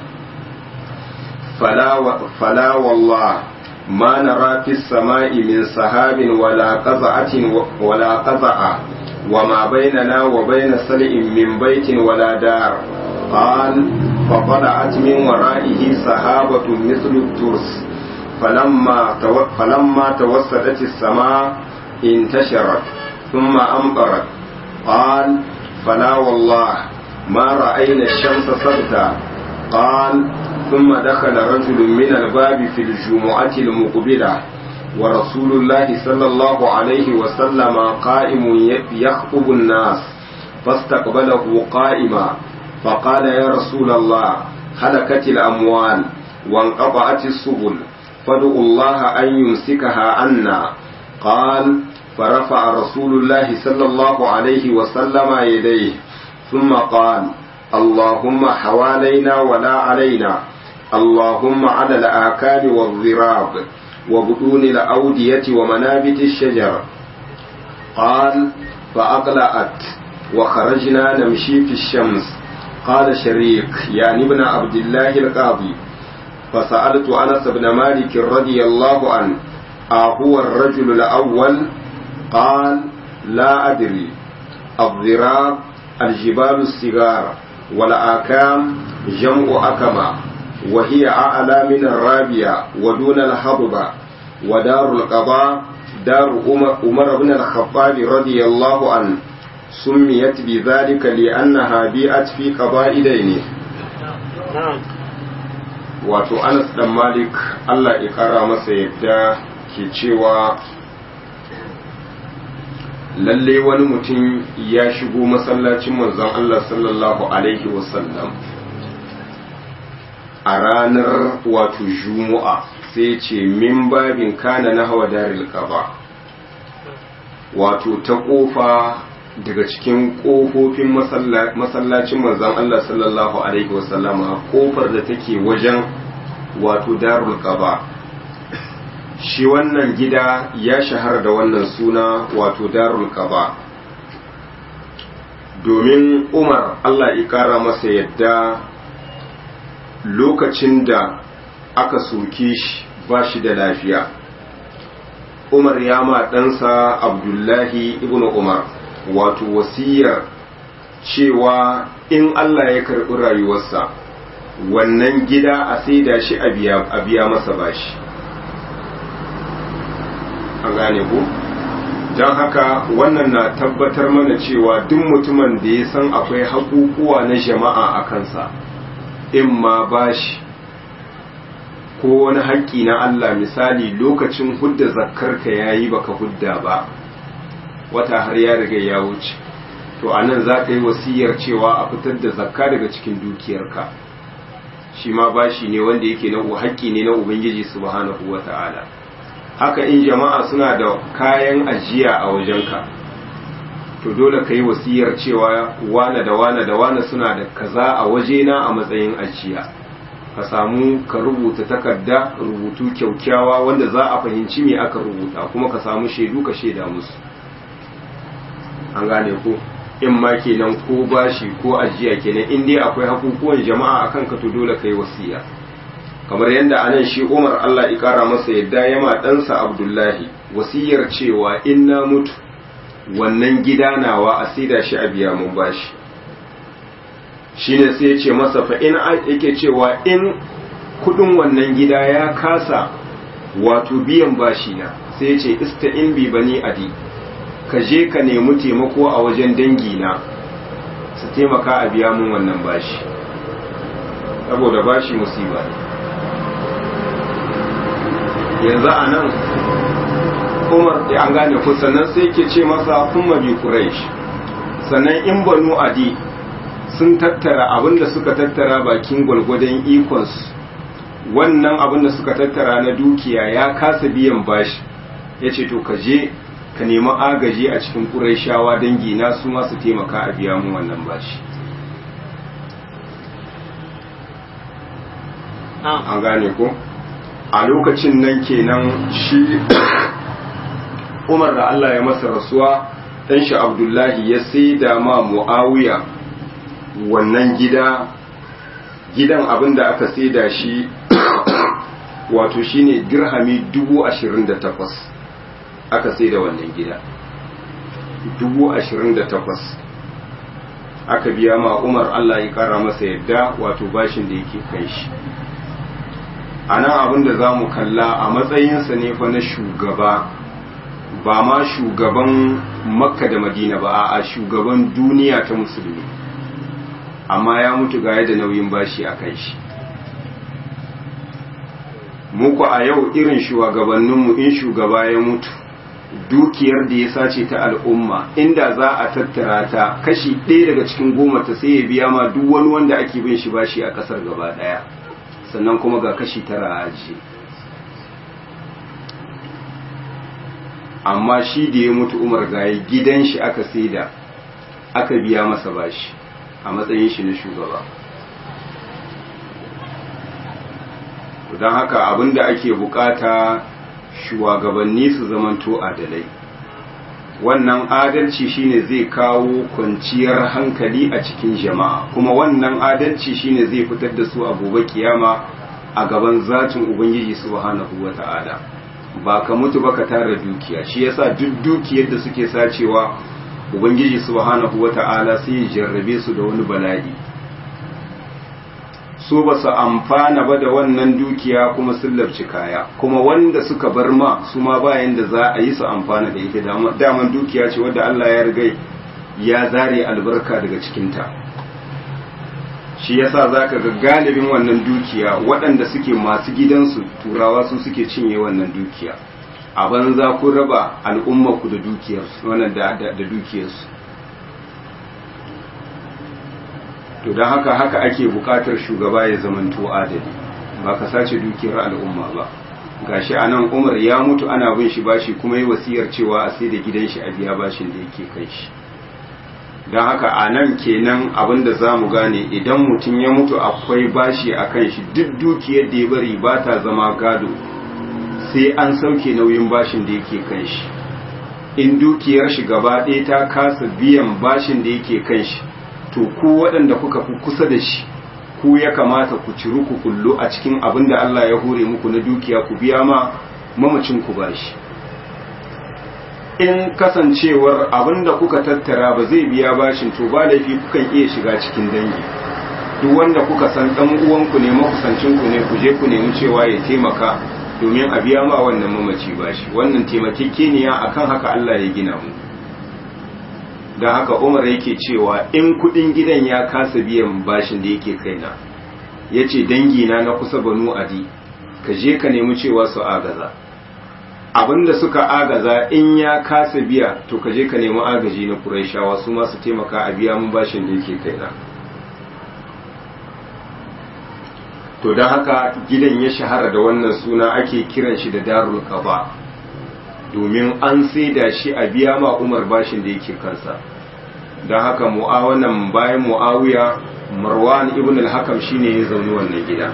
فلا, و فلا والله ما نرى في السماء من سحاب ولا قزعة ولا قزعة وما بيننا وبين سلء من بيت ولا دار قال فطلعت من ورائه سحابة مثل الترس فلما تو فلما توسدت السماء انتشرت ثم أمطرت قال فلا والله ما رأينا الشمس سبتا قال ثم دخل رجل من الباب في الجمعة المقبلة ورسول الله صلى الله عليه وسلم قائم يخطب الناس فاستقبله قائما فقال يا رسول الله هلكت الأموال وانقطعت السبل فادعوا الله أن يمسكها عنا قال فرفع رسول الله صلى الله عليه وسلم يديه ثم قال اللهم حوالينا ولا علينا اللهم على الآكال والضراب وبطون الأودية ومنابت الشجر قال فأقلعت وخرجنا نمشي في الشمس قال شريك يعني ابن عبد الله القاضي فسألت أنس بن مالك رضي الله عنه أهو الرجل الأول قال لا أدري الضراب الجبال الصغار والآكام جمع أكما وهي أعلى من الرابية ودون الهضبة ودار القضاء دار عمر بن الخطاب رضي الله عنه سميت بذلك لأنها بيئت في قضاء دينه wato Anas dan Malik Allah ya kara masa yadda ke cewa lalle wani mutum ya shigo masallacin manzon Allah sallallahu alaihi wasallam a ranar wato Juma'a sai ce min babin kana na hawa daril qaba wato ta kofa daga cikin ƙofofin masallacin manzon Allah sallallahu Alaihi wasallama ƙofar da take wajen wato darul qaba shi wannan gida ya shahara da wannan suna wato darul qaba domin umar Allah ya ƙara masa yadda lokacin da aka soke shi ba shi da lafiya umar ya ma ɗansa abdullahi ibn umar wato wasiyar cewa in Allah ya karɓi rayuwarsa wannan gida a saida shi a biya masa bashi an gane ku don haka wannan na tabbatar mana cewa duk mutumin da ya san akwai haƙuƙuwa na jama'a a kansa in ma bashi ko wani haƙƙi na Allah misali lokacin hudda zakkarka yayi baka hudda ba wata har ya riga ya wuce to a nan za ka yi wasiyar cewa a fitar da zakka daga cikin dukiyarka shi ma bashi ne wanda yake na haƙƙi ne na ubangiji subhanahu wa ta'ala haka in jama'a suna da kayan ajiya a wajenka to dole ka yi wasiyar cewa wane da wane da wane suna da kaza a wajena a matsayin ajiya ka samu ka rubuta takarda rubutu kyaukyawa wanda za a fahimci me aka rubuta kuma ka samu shaidu ka shaida musu an gane ko in ma kenan ko bashi ko ajiya kenan in dai akwai hakukuwan jama'a akan ka to dole kai wasiya kamar yadda anan shi Umar Allah ya kara masa yadda ya ma ɗansa Abdullahi wasiyar cewa in na mutu wannan gida nawa a saida shi a biya mun bashi shine sai ya ce masa fa in yake cewa in kudin wannan gida ya kasa wato biyan bashi na sai ya ce ista'in bi bani adi ka je ka nemi taimako a wajen dangina su taimaka a biya mun wannan bashi saboda bashi musiba ne yanzu a nan umar da an gane ku sannan sai ke ce masa kuma bi quraish sannan in banu adi sun tattara abinda suka tattara bakin gwalgwadon ikonsu wannan abin da suka tattara na dukiya ya kasa biyan bashi ya ce to ka je ka nemi agaji a cikin ƙuraishawa dangi na su masu taimaka a biya mu wannan bashi an gane ko a lokacin nan kenan shi umar da Allah ya masa rasuwa ɗan shi abdullahi ya sai da ma mu'awiya wannan gida gidan abin da aka sai da shi wato shine dirhami dubu ashirin da takwas aka sai da wannan gida dubu ashirin da takwas aka biya ma umar Allah ya kara masa yadda wato bashin da yake kan shi a nan abin da za mu kalla a matsayinsa ne fa na shugaba ba ma shugaban makka da madina ba a shugaban duniya ta musulmi amma ya mutu ga da nauyin bashi a kan shi muku a yau irin shugabanninmu in shugaba ya mutu dukiyar da ya sace ta al'umma inda za a tattara ta kashi ɗaya daga cikin goma ta sai ya biya ma duk wani wanda ake bin shi bashi a ƙasar gaba ɗaya sannan kuma ga kashi tara a ajiye amma shi da ya mutu umar gaye gidan shi aka saida aka biya masa bashi a matsayin shi na shugaba don haka abinda ake bukata shugabanni su zamanto adalai wannan adalci shine zai kawo kwanciyar hankali a cikin jama'a kuma wannan adalci shine zai fitar da su a gobe kiyama a gaban zatin ubangiji subhanahu wata'ala ba ka mutu ba ka tara dukiya shi yasa duk dukiyar da suke sacewa ubangiji subhanahu wata'ala sai ya jarrabe su da wani bala'i su ba su amfana ba da wannan dukiya kuma sun labci kaya kuma wanda suka bar ma su ma bayan da za a yi su amfana da ita daman dukiya ce wadda Allah ya riga ya zare albarka daga cikinta shi yasa za ka ga galibin wannan dukiya waɗanda suke masu gidansu turawa su suke cinye wannan dukiya a banza kun raba al'ummarku da dukiyarsu wannan da dukiyarsu to don haka haka ake bukatar shugaba ya zamanto adali ba ka sace dukiyar al'umma ba gashi a nan umar ya mutu ana bin shi bashi kuma yi wasiyar cewa a sai da gidan shi a biya bashin da yake kai shi don haka a nan kenan abinda za mu gane idan mutum ya mutu akwai bashi a kan shi duk dukiyar da ya bari ba ta zama gado sai an sauke nauyin bashin da yake kan shi in dukiyar shi gaba ɗaya ta kasa biyan bashin da yake kan shi to ku waɗanda kuka fi kusa da shi ku ya kamata ku ciru ku kullu a cikin abin da Allah ya hore muku na dukiya ku biya ma mamacin ku bashi in kasancewar abin da kuka tattara ba zai biya bashin to ba laifi kukan iya shiga cikin dangi duk wanda kuka san dan uwanku ne makusancin ku ne ku je ku nemi cewa ya taimaka domin a biya ma wannan mamaci bashi wannan taimakekeniya akan haka Allah ya gina mu don haka umar yake cewa in kudin gidan ya kasa biyan bashin da yake kaina ya ce dangina na kusa banu adi ka je ka nemi cewa su agaza abinda suka agaza in ya kasa biya to ka je ka nemi agaji na kuraishawa su masu taimaka a biya mun bashin da yake kaina to don haka gidan ya shahara da wannan suna ake kiran shi da darul qaba domin an saida shi a biya ma umar bashin da yake kansa don haka mu'awanan bayan mu'awiya marwan ibn al-hakam shine ya zaune wannan gida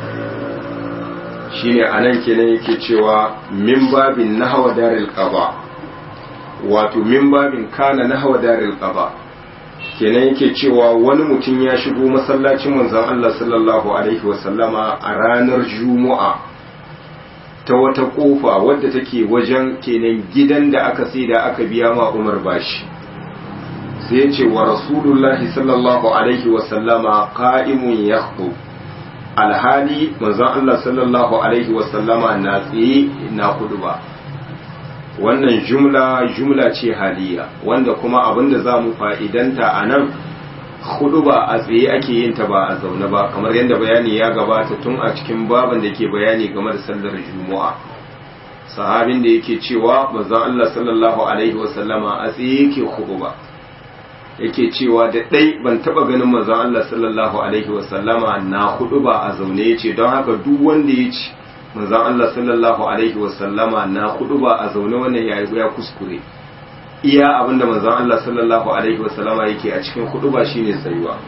shine anan kenan yake cewa min babin nahwa daril qaba wato min babin kana nahwa daril qaba kenan yake cewa wani mutum ya shigo masallacin manzon Allah sallallahu alaihi wasallama a ranar juma'a ta wata kofa wadda take wajen kenan gidan da aka sai da aka biya ma Umar bashi sai ce wa rasulullahi sallallahu alaihi wasallama qa'imun yakhutub alhali manzon Allah sallallahu alaihi wasallama na tsaye na ba wannan jumla jumla ce haliya wanda kuma abinda za mu fa'idanta a nan ba a tsaye ake yin ta ba a zaune ba kamar yadda bayani ya gabata tun a cikin baban da ke bayani game da sallar juma'a sahabin da yake cewa manzon Allah sallallahu alaihi wasallama a tsaye yake ba yake cewa da ɗai ban taɓa ganin manzon Allah sallallahu alaihi wasallama na hudu ba a zaune ya ce don haka duk wanda ya ci manzon Allah sallallahu alaihi wasallama na hudu ba a zaune wannan ya ya kuskure iya abinda manzon Allah sallallahu alaihi wasallama yake a cikin hudu ba shine tsayuwa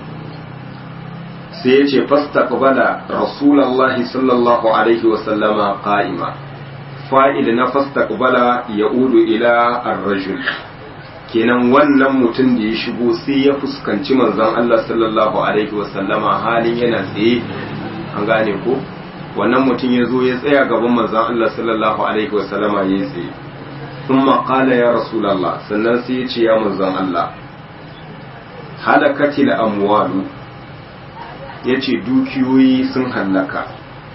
sai ya ce fastaqbala rasulullahi sallallahu alaihi wasallama qa'ima fa'il na fastaqbala ya'udu ila ar-rajul kenan wannan mutum da ya shigo sai ya fuskanci manzon Allah sallallahu alaihi wasallama halin yana tsaye an gane ko wannan mutum ya zo ya tsaya gaban manzon Allah sallallahu alaihi wasallama ya tsaye thumma qala ya rasulullah sannan sai ya ce ya manzon Allah halakatil amwalu yace dukiyoyi sun hallaka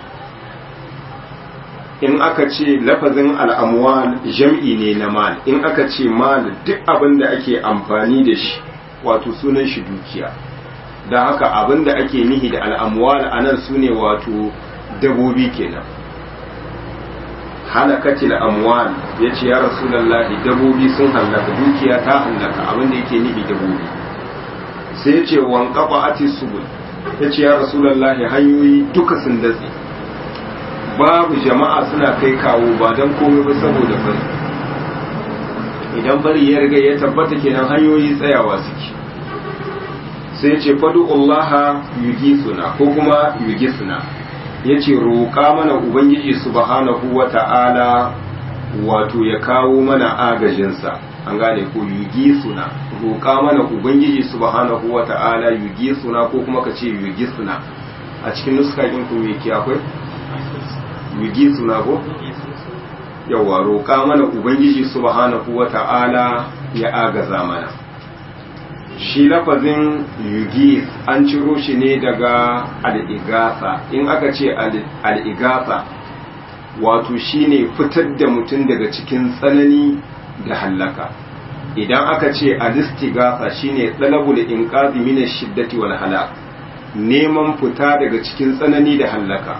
in aka ce lafazin al'amwal jam'i ne na mal in aka ce mal duk abin da ake amfani da shi wato sunan shi dukiya da haka abin da ake nihi da al'amwal a nan su ne wato dabobi kenan halakatil amwal ya ce ya rasulallahi dabobi sun hallaka dukiya ta hallaka abin da yake nihi dabobi sai ya ce wankafa ati subul ya ce ya rasulallahi hanyoyi duka sun datse babu jama'a suna kai kawo ba don komai ba saboda fari idan fari ya riga ya tabbata kenan hanyoyi tsayawa suke sai ce fadu Allah yugi suna ko kuma yugi suna ya ce roƙa mana ubangiji subhanahu wa ta'ala wato ya kawo mana agajinsa an gane ko yugi suna roƙa mana ubangiji subhanahu wa ta'ala yugi suna ko kuma ka ce yugi suna a cikin nuska ku me ke akwai yugi suna ko yawa roƙa mana ubangiji subhanahu wata'ala ya agaza mana shi lafazin yugi an ciro shi ne daga al'igasa in aka ce al'igasa wato shine fitar da mutum daga cikin tsanani da hallaka idan aka ce alistigasa shine talabul inqazi min shiddati wal halak neman fita daga cikin tsanani da hallaka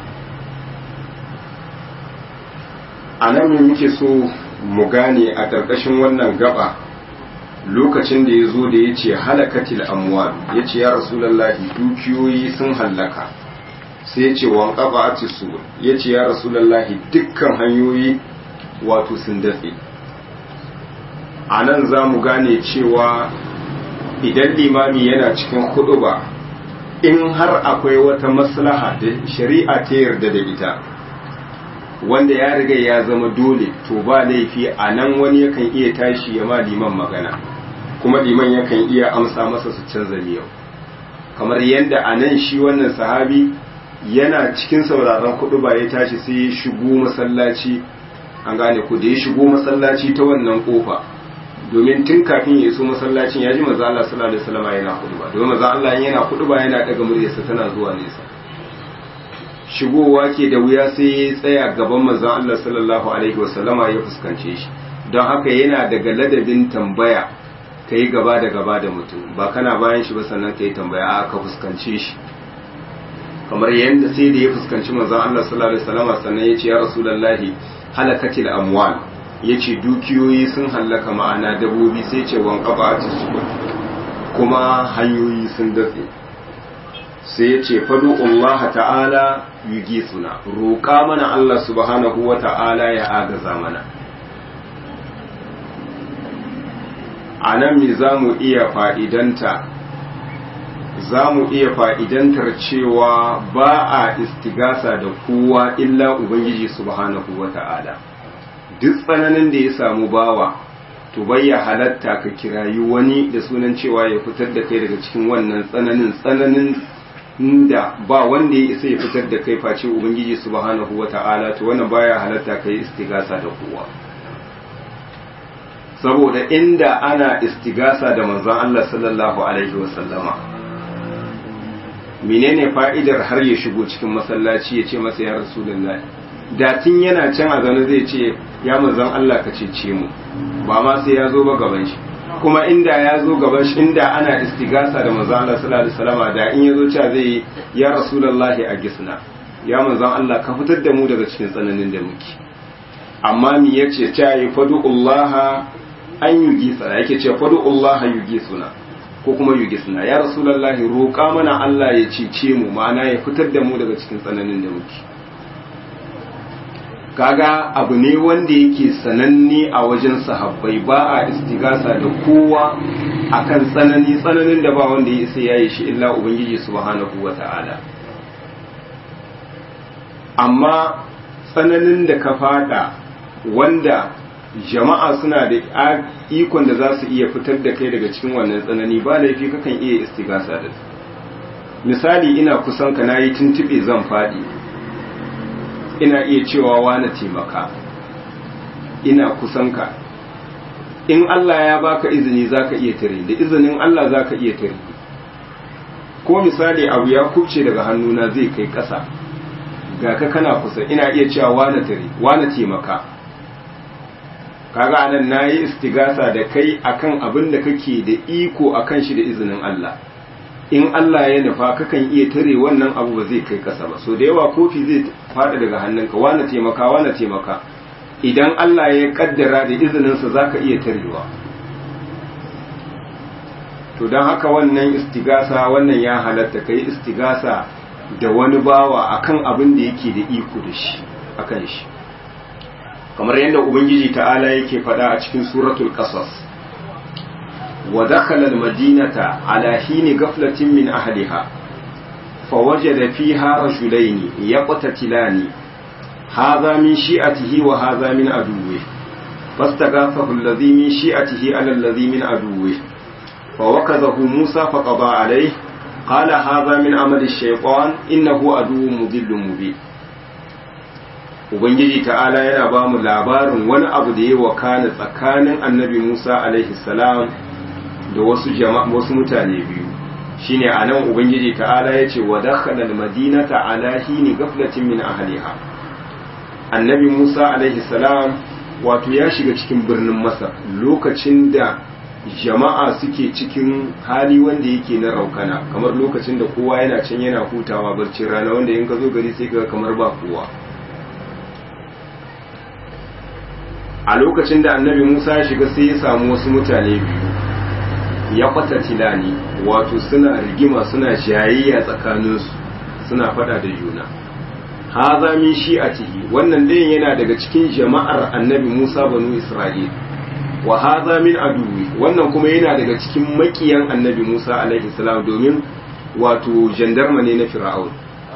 a nan muke so mu gane a ƙarƙashin wannan gaba lokacin da ya zo da ya ce halakatil amwal ya ce ya rasulallahi dukiyoyi sun hallaka sai ya ce wan ƙaba a ya ce ya rasulallahi dukkan hanyoyi wato sun datse a nan za mu gane cewa idan limami yana cikin hudu ba in har akwai wata maslaha da shari'a ta yarda da ita wanda ya riga ya zama dole to ba laifi a nan wani yakan iya tashi ya ma liman magana kuma liman yakan iya amsa masa su canza miyau kamar yadda a nan shi wannan sahabi yana cikin sauraron kudu ba ya tashi sai ya shigo masallaci an gane ku da ya shigo masallaci ta wannan kofa domin tun kafin ya iso masallacin ya ji maza Allah sallallahu alaihi wasallam yana kudu ba domin maza Allah yana kudu ba yana daga muryarsa tana zuwa nesa shigowa ke da wuya sai ya tsaya gaban manzon Allah sallallahu alaihi wasallama ya fuskance shi don haka yana daga ladabin tambaya ka yi gaba da gaba da mutum ba kana bayan shi ba sannan ka yi tambaya a ka fuskance shi kamar yadda sai da ya fuskanci manzon Allah sallallahu alaihi wasallama sannan ya ce ya rasulullahi halakatil amwal ya ce dukiyoyi sun hallaka ma'ana dabobi sai ce wan qaba kuma hanyoyi sun datse sai ya ce fadu Allah ta'ala yugi suna roƙa mana Allah subhanahu wa ta'ala ya agaza mana a nan me za mu iya fa'idanta za mu iya fa'idantar cewa ba a istigasa da kowa illa Ubangiji subhanahu wa ta'ala duk tsananin da ya samu bawa to bayya halatta ka kirayi wani da sunan cewa ya fitar da kai daga cikin wannan tsananin tsananin da ba wanda ya isa ya fitar da kai face ubangiji subhanahu wata'ala to wannan baya halatta kai istigasa da kowa saboda inda ana istigasa da manzon Allah sallallahu alaihi wasallama menene fa'idar har ya shigo cikin masallaci ya ce masa ya rasulullahi da tun yana can a zaune zai ce ya manzon Allah ka cece mu ba ma sai ya zo ba gaban shi kuma inda ya zo gaban shi inda ana istigasa da manzon Allah sallallahu alaihi wasallam da in ya zo cewa zai ya rasulullahi a gisna ya manzon Allah ka fitar da mu daga cikin tsananin da muke amma mi yace ta yi fadu'ullaha an yugi sana yake ce fadu'ullaha yugi suna ko kuma yugisna ya rasulullahi roƙa mana Allah ya cece mu ma'ana ya fitar da mu daga cikin tsananin da muke kaga abu ne wanda yake sananne a wajen sahabbai ba a istigasa da kowa akan tsanani tsananin da ba wanda ya isa yayi shi illa ubangiji subhanahu wata'ala amma tsananin da ka fada wanda jama'a suna da ikon da za su iya fitar da kai daga cikin wannan tsanani ba laifi kakan iya istigasa da misali ina kusan ka nayi tuntube zan fadi ina iya cewa wani taimaka ina kusan ka in Allah ya baka izini zaka iya tare da izinin Allah zaka iya tare ko misali abu ya kubce daga hannuna zai kai ƙasa ga ka kana kusa ina iya cewa wani tare wani taimaka kaga anan nayi istigasa da kai akan abin da kake da iko akan shi da izinin Allah in Allah ya nufa kakan iya tare wannan abu ba zai kai kasa ba so da yawa kofi zai fada daga hannunka wani taimaka wani taimaka idan Allah ya kaddara da izininsa zaka iya tarewa to don haka wannan istigasa wannan ya halatta kai istigasa da wani bawa akan abin da yake da iko da shi akan shi kamar yadda ubangiji ta'ala yake faɗa a cikin suratul qasas wa dakhala al-madinata ala hini ghaflatin min ahliha fawajada fiha rajulayn yaqtatilani hadha min shi'atihi wa hadha min aduwwi fastaghathahu alladhi min shi'atihi ala alladhi min aduwwi fawakazahu musa faqada alayhi qala hadha min amali ash-shaytan innahu aduwwun mudillun mubin ubangiji ta'ala yana ba mu labarin wani abu da ya wakana tsakanin annabi musa alaihi salam da wasu jama'a wasu mutane biyu shine anan ubangiji ta'ala ya ce wa dakhala almadinata ala hini ghaflatin min ahliha annabi musa alaihi salam wato ya shiga cikin birnin masar lokacin da jama'a suke cikin hali wanda yake na raukana kamar lokacin da kowa yana can yana hutawa barcin rana wanda in ka zo gari sai ka kamar ba kowa a lokacin da annabi Musa ya shiga sai ya samu wasu mutane biyu ya kwata tilani wato suna rigima suna jayayya tsakaninsu suna fada da juna haza min shi'atihi wannan ɗayan yana daga cikin jama'ar annabi Musa banu Isra'il wa haza min aduwi wannan kuma yana daga cikin makiyan annabi Musa alaihi salam domin wato jandarma ne na Fir'aun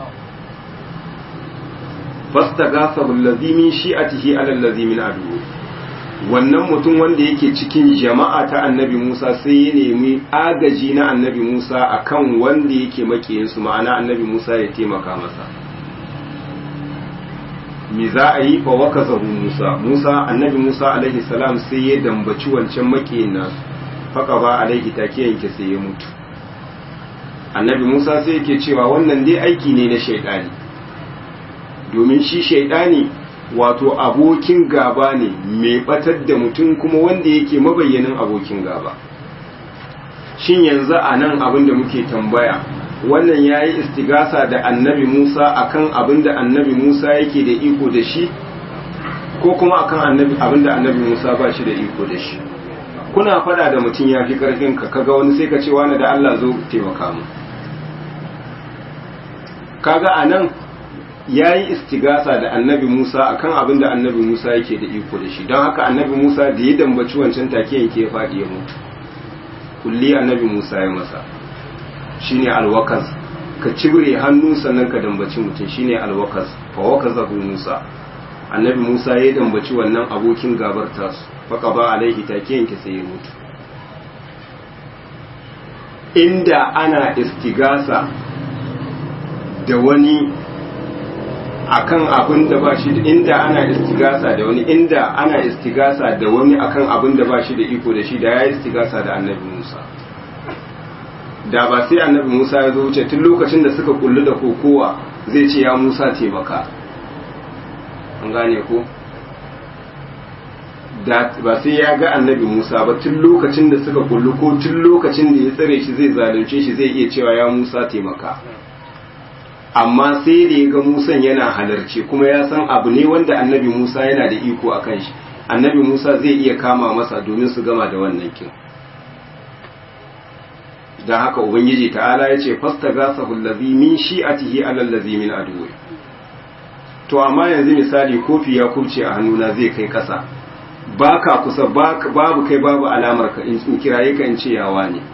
fastaghasahu allazi min shi'atihi ala allazi min aduwi wannan mutum wanda yake cikin jama'a ta annabi Musa sai ya nemi agaji na annabi Musa akan wanda yake makiyinsu ma'ana annabi Musa ya taimaka masa me za a yi fa wakazahu Musa Musa annabi Musa alaihi salam sai ya dambaci wancan makiyin nasu faka ba alaihi take yanke sai ya mutu annabi Musa sai yake cewa wannan dai aiki ne na shaidani domin shi shaidani wato abokin gaba ne mai batar da mutum kuma wanda yake mabayyanin abokin gaba shin yanzu a nan abin da muke tambaya wannan ya yi istigasa da annabi musa akan abin da annabi musa yake da iko da shi ko kuma akan abin da annabi musa ba shi da iko da shi kuna fada da mutum ya fi karfin ka kaga wani sai ka ce wani da allah zo taimaka mu kaga a nan ya yi istigasa da annabi Musa akan abin da annabi Musa yake da iko da shi don haka annabi Musa da ya dambaci wancan take yanke ya faɗi ya mutu kulli annabi Musa ya masa shine alwakas ka cibire hannu sannan ka dambaci mutum shine alwakas fa wakazahu Musa annabi Musa ya dambaci wannan abokin gabar tasu faka ba alaihi take yanke sai ya mutu inda ana istigasa da wani akan abin da ba shi inda ana istigasa da wani inda ana istigasa da wani akan abin da ba shi da iko da shi da ya istigasa da annabi Musa da ba sai annabi Musa ya zo wuce tun lokacin da suka kullu da kokowa zai ce ya Musa taimaka an gane ko da ba sai ya ga annabi Musa ba tun lokacin da suka kullu ko tun lokacin da ya tsare shi zai zalunce shi zai iya cewa ya Musa taimaka amma sai da ya ga Musan yana halarci kuma ya san abu ne wanda annabi Musa yana da iko a kan shi annabi Musa zai iya kama masa domin su gama da wannan kin dan haka ubangiji ta'ala yace fastaghasahu allazi min shi'atihi ala allazi min aduwi to amma yanzu misali kofi ya kubce a hannuna zai kai kasa baka kusa babu kai babu alamar ka in kiraye ka in ce yawa ne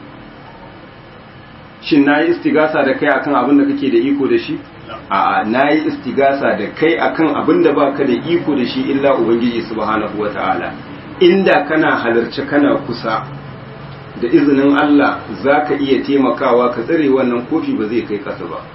shin nayi istigasa da kai akan abin da kake da iko da shi a'a nayi istigasa da kai akan abin da baka da iko da shi illa ubangiji subhanahu wataala inda kana halarci kana kusa da izinin Allah zaka iya taimakawa ka tsare wannan kofi ba zai kai kasa ba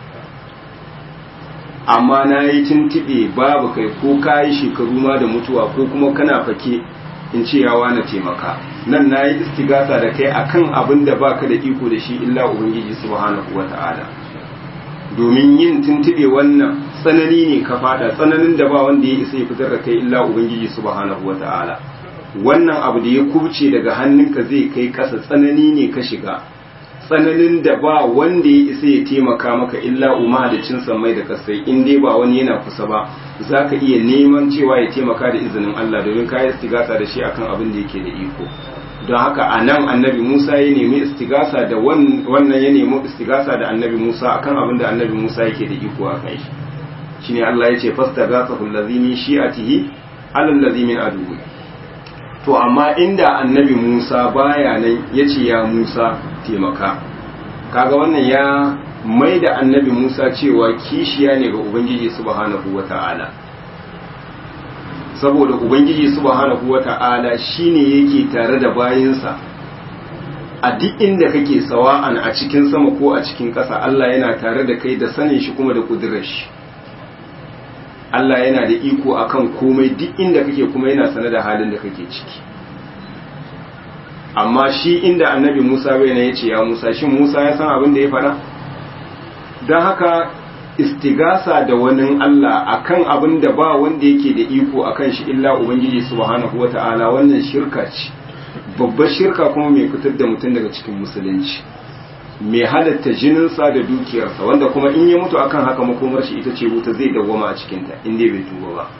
amma na yi tuntube babu kai ko ka yi shekaru ma da mutuwa ko kuma kana fake in ce yawa na taimaka nan na yi istigasa da kai akan abin da baka da iko da shi illa ubangiji subhanahu wa ta'ala domin yin tuntube wannan tsanani ne ka fada tsananin da ba wanda ya isa ya fitar da kai illa ubangiji subhanahu wa ta'ala wannan abu da ya kubce daga hannunka zai kai kasa tsanani ne ka shiga tsananin da ba wanda ya isa ya taimaka maka illa umma da cin mai da kasai in dai ba wani yana kusa ba za ka iya neman cewa ya taimaka da izinin Allah domin ka yi istigasa da shi akan abin da yake da iko don haka a nan annabi Musa ya nemi istigasa da wannan ya nemi istigasa da annabi Musa akan abin da annabi Musa yake da iko a kai shi shine Allah ya ce fastaghasahu allazi min shi'atihi ala allazi min aduwwi to amma inda annabi Musa baya nan yace ya Musa taimaka kaga wannan ya mai da annabi Musa cewa kishiya ne ga Ubangiji subhanahu wata'ala saboda Ubangiji subhanahu wata'ala shine yake tare da bayinsa a duk inda kake sawa'an a cikin sama ko a cikin ƙasa Allah yana tare da kai da sanin shi kuma da kudurar shi Allah yana da iko akan komai duk inda kake kuma yana sane da halin da kake ciki amma shi inda annabi Musa bai ne yace ya Musa shin Musa ya san abin da ya fara don haka istigasa da wani Allah akan abin da ba wanda yake da iko akan shi illa ubangiji subhanahu wata'ala wannan shirka ce babbar shirka kuma mai fitar da mutum daga cikin musulunci mai halatta jininsa da dukiyarsa wanda kuma in ya mutu akan haka makomar shi ita ce wuta zai dawwama a cikinta in dai bai tuba ba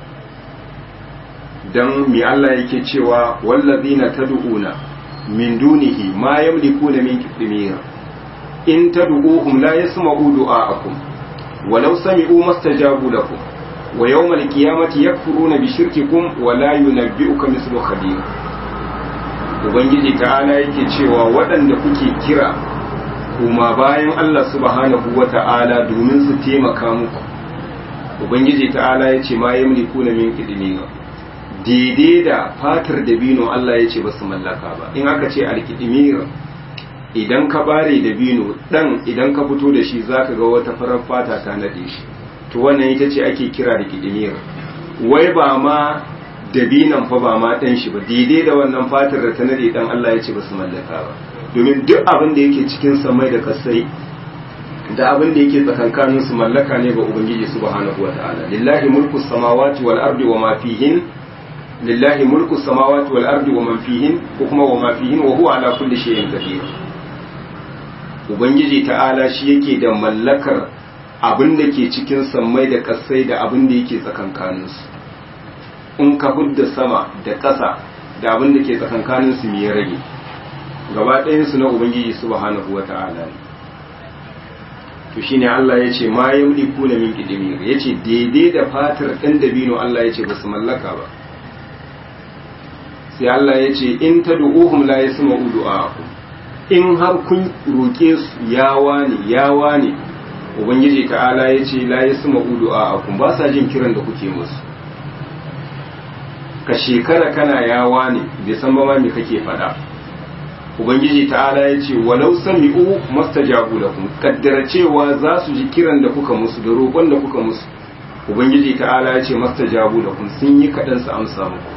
dan mi Allah yake cewa wallazina tad'una min dunihi ma yamlikuna min qitmir in tad'uhum la yasma'u du'aakum walau sami'u mastajabu lakum wa yawmal qiyamati yakfuruna bi shirkikum wa la yunabbi'uka mislu khabir ubangiji ta'ala yake cewa waɗanda kuke kira kuma bayan Allah subhanahu wata'ala domin su taimaka muku ubangiji ta'ala yace ma yamlikuna min qitmir daidai da fatar dabino Allah ya ce ba su mallaka ba in aka ce alkidimir idan ka bare dabino dan idan ka fito da shi zaka ga wata farar fata ta nade shi to wannan ita ce ake kira da kidimir wai ba ma dabinan fa ba ma dan shi ba daidai da wannan fatar da ta nade dan Allah ya ce ba su mallaka ba domin duk abin da yake cikin samai da kasai da abin da yake tsakankanin su mallaka ne ga ubangiji subhanahu wataala lillahi mulku samawati wal ardi wa ma fihin lillahi mulku samawati wal ardi wa man fihin ko kuma wa ma fihin wa huwa ala kulli shay'in qadir ubangiji ta'ala shi yake da mallakar abin da ke cikin sammai da kasai da abin da yake tsakankanin su in ka hudda sama da ƙasa da abin da ke tsakankanin su me ya rage gaba ɗayan su na ubangiji subhanahu wata'ala ne to shine Allah ya ce ma yamliku na min qidmir yace daidai da fatar ɗan dabino Allah ya ce ba su mallaka ba sai Allah ya ce in ta du'uhum la yasma'u du'aakum in har kun roke su yawa ne yawa ne ubangiji ta'ala ya ce la yasma'u du'aakum ba sa jin kiran da kuke musu ka shekara kana yawa ne bai san ba ma me kake faɗa ubangiji ta'ala ya ce walau sami'u mastajabu lakum kaddara cewa za su ji kiran da kuka musu da roƙon da kuka musu ubangiji ta'ala ya ce mastajabu lakum sun yi kaɗan su amsa muku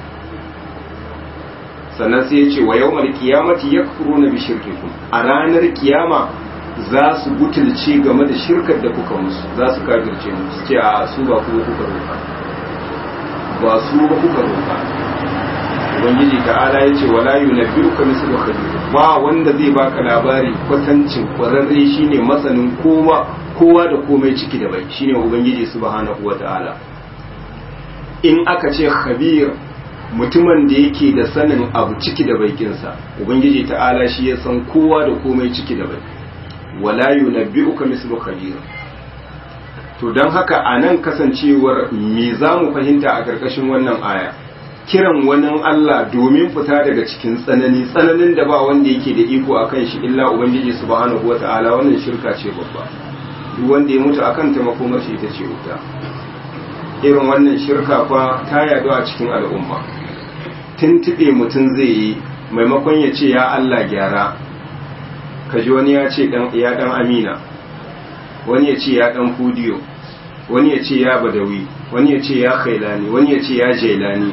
sannan sai ya ce wa yau malkiyamati ya kuro na bishirkikum a ranar kiyama za su butulce game da shirkar da kuka musu za su kafirce musu ce a su ba kuma kuka roƙa ba su ba kuka roƙa ubangiji ta'ala ya ce wala yunabbi'uka mislu khabir ba wanda zai baka labari kwatancin kwararre shine masanin kowa kowa da komai ciki da bai shine ubangiji subhanahu wata'ala in aka ce khabir mutumin da yake da sanin abu ciki da baikinsa ubangiji ta'ala shi ya san kowa da komai ciki da bai wala yunabbi'uka mislu khabir to don haka a nan kasancewar me za mu fahimta a ƙarƙashin wannan aya kiran wani Allah domin fita daga cikin tsanani tsananin da ba wanda yake da iko a kan shi illa ubangiji subhanahu wa ta'ala wannan shirka ce babba duk wanda ya mutu akan ta makomar shi ita ce wuta irin wannan shirka fa ta yaɗu a cikin al'umma tuntuɓe mutum zai yi maimakon ya ce ya Allah gyara kaji wani ya ce ya ɗan amina wani ya ce ya ɗan fudiyo wani ya ce ya badawi wani ya ce ya khailani wani ya ce ya jailani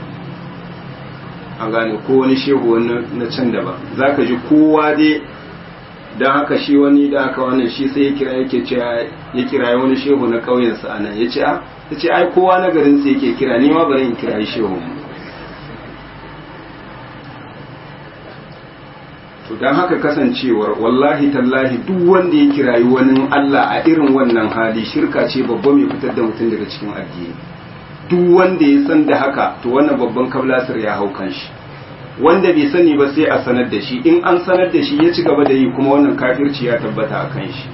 an gane ko wani shehu wani na can daban za ka ji kowa dai don haka shi wani da haka wannan shi sai ya kira yake ce ya kira wani shehu na ƙauyensa a nan ya ce ya ce ai kowa na garinsa yake kira ni ma bari in kira shehu mu to don haka kasancewar wallahi tallahi duk wanda ya kirayi wani Allah a irin wannan hali shirka ce babba mai fitar da mutum daga cikin addini duk wanda ya san da haka to wannan babban kablasir ya hau kanshi wanda bai sani ba sai a sanar da shi in an sanar da shi ya ci gaba da yi kuma wannan kafirci ya tabbata a kan shi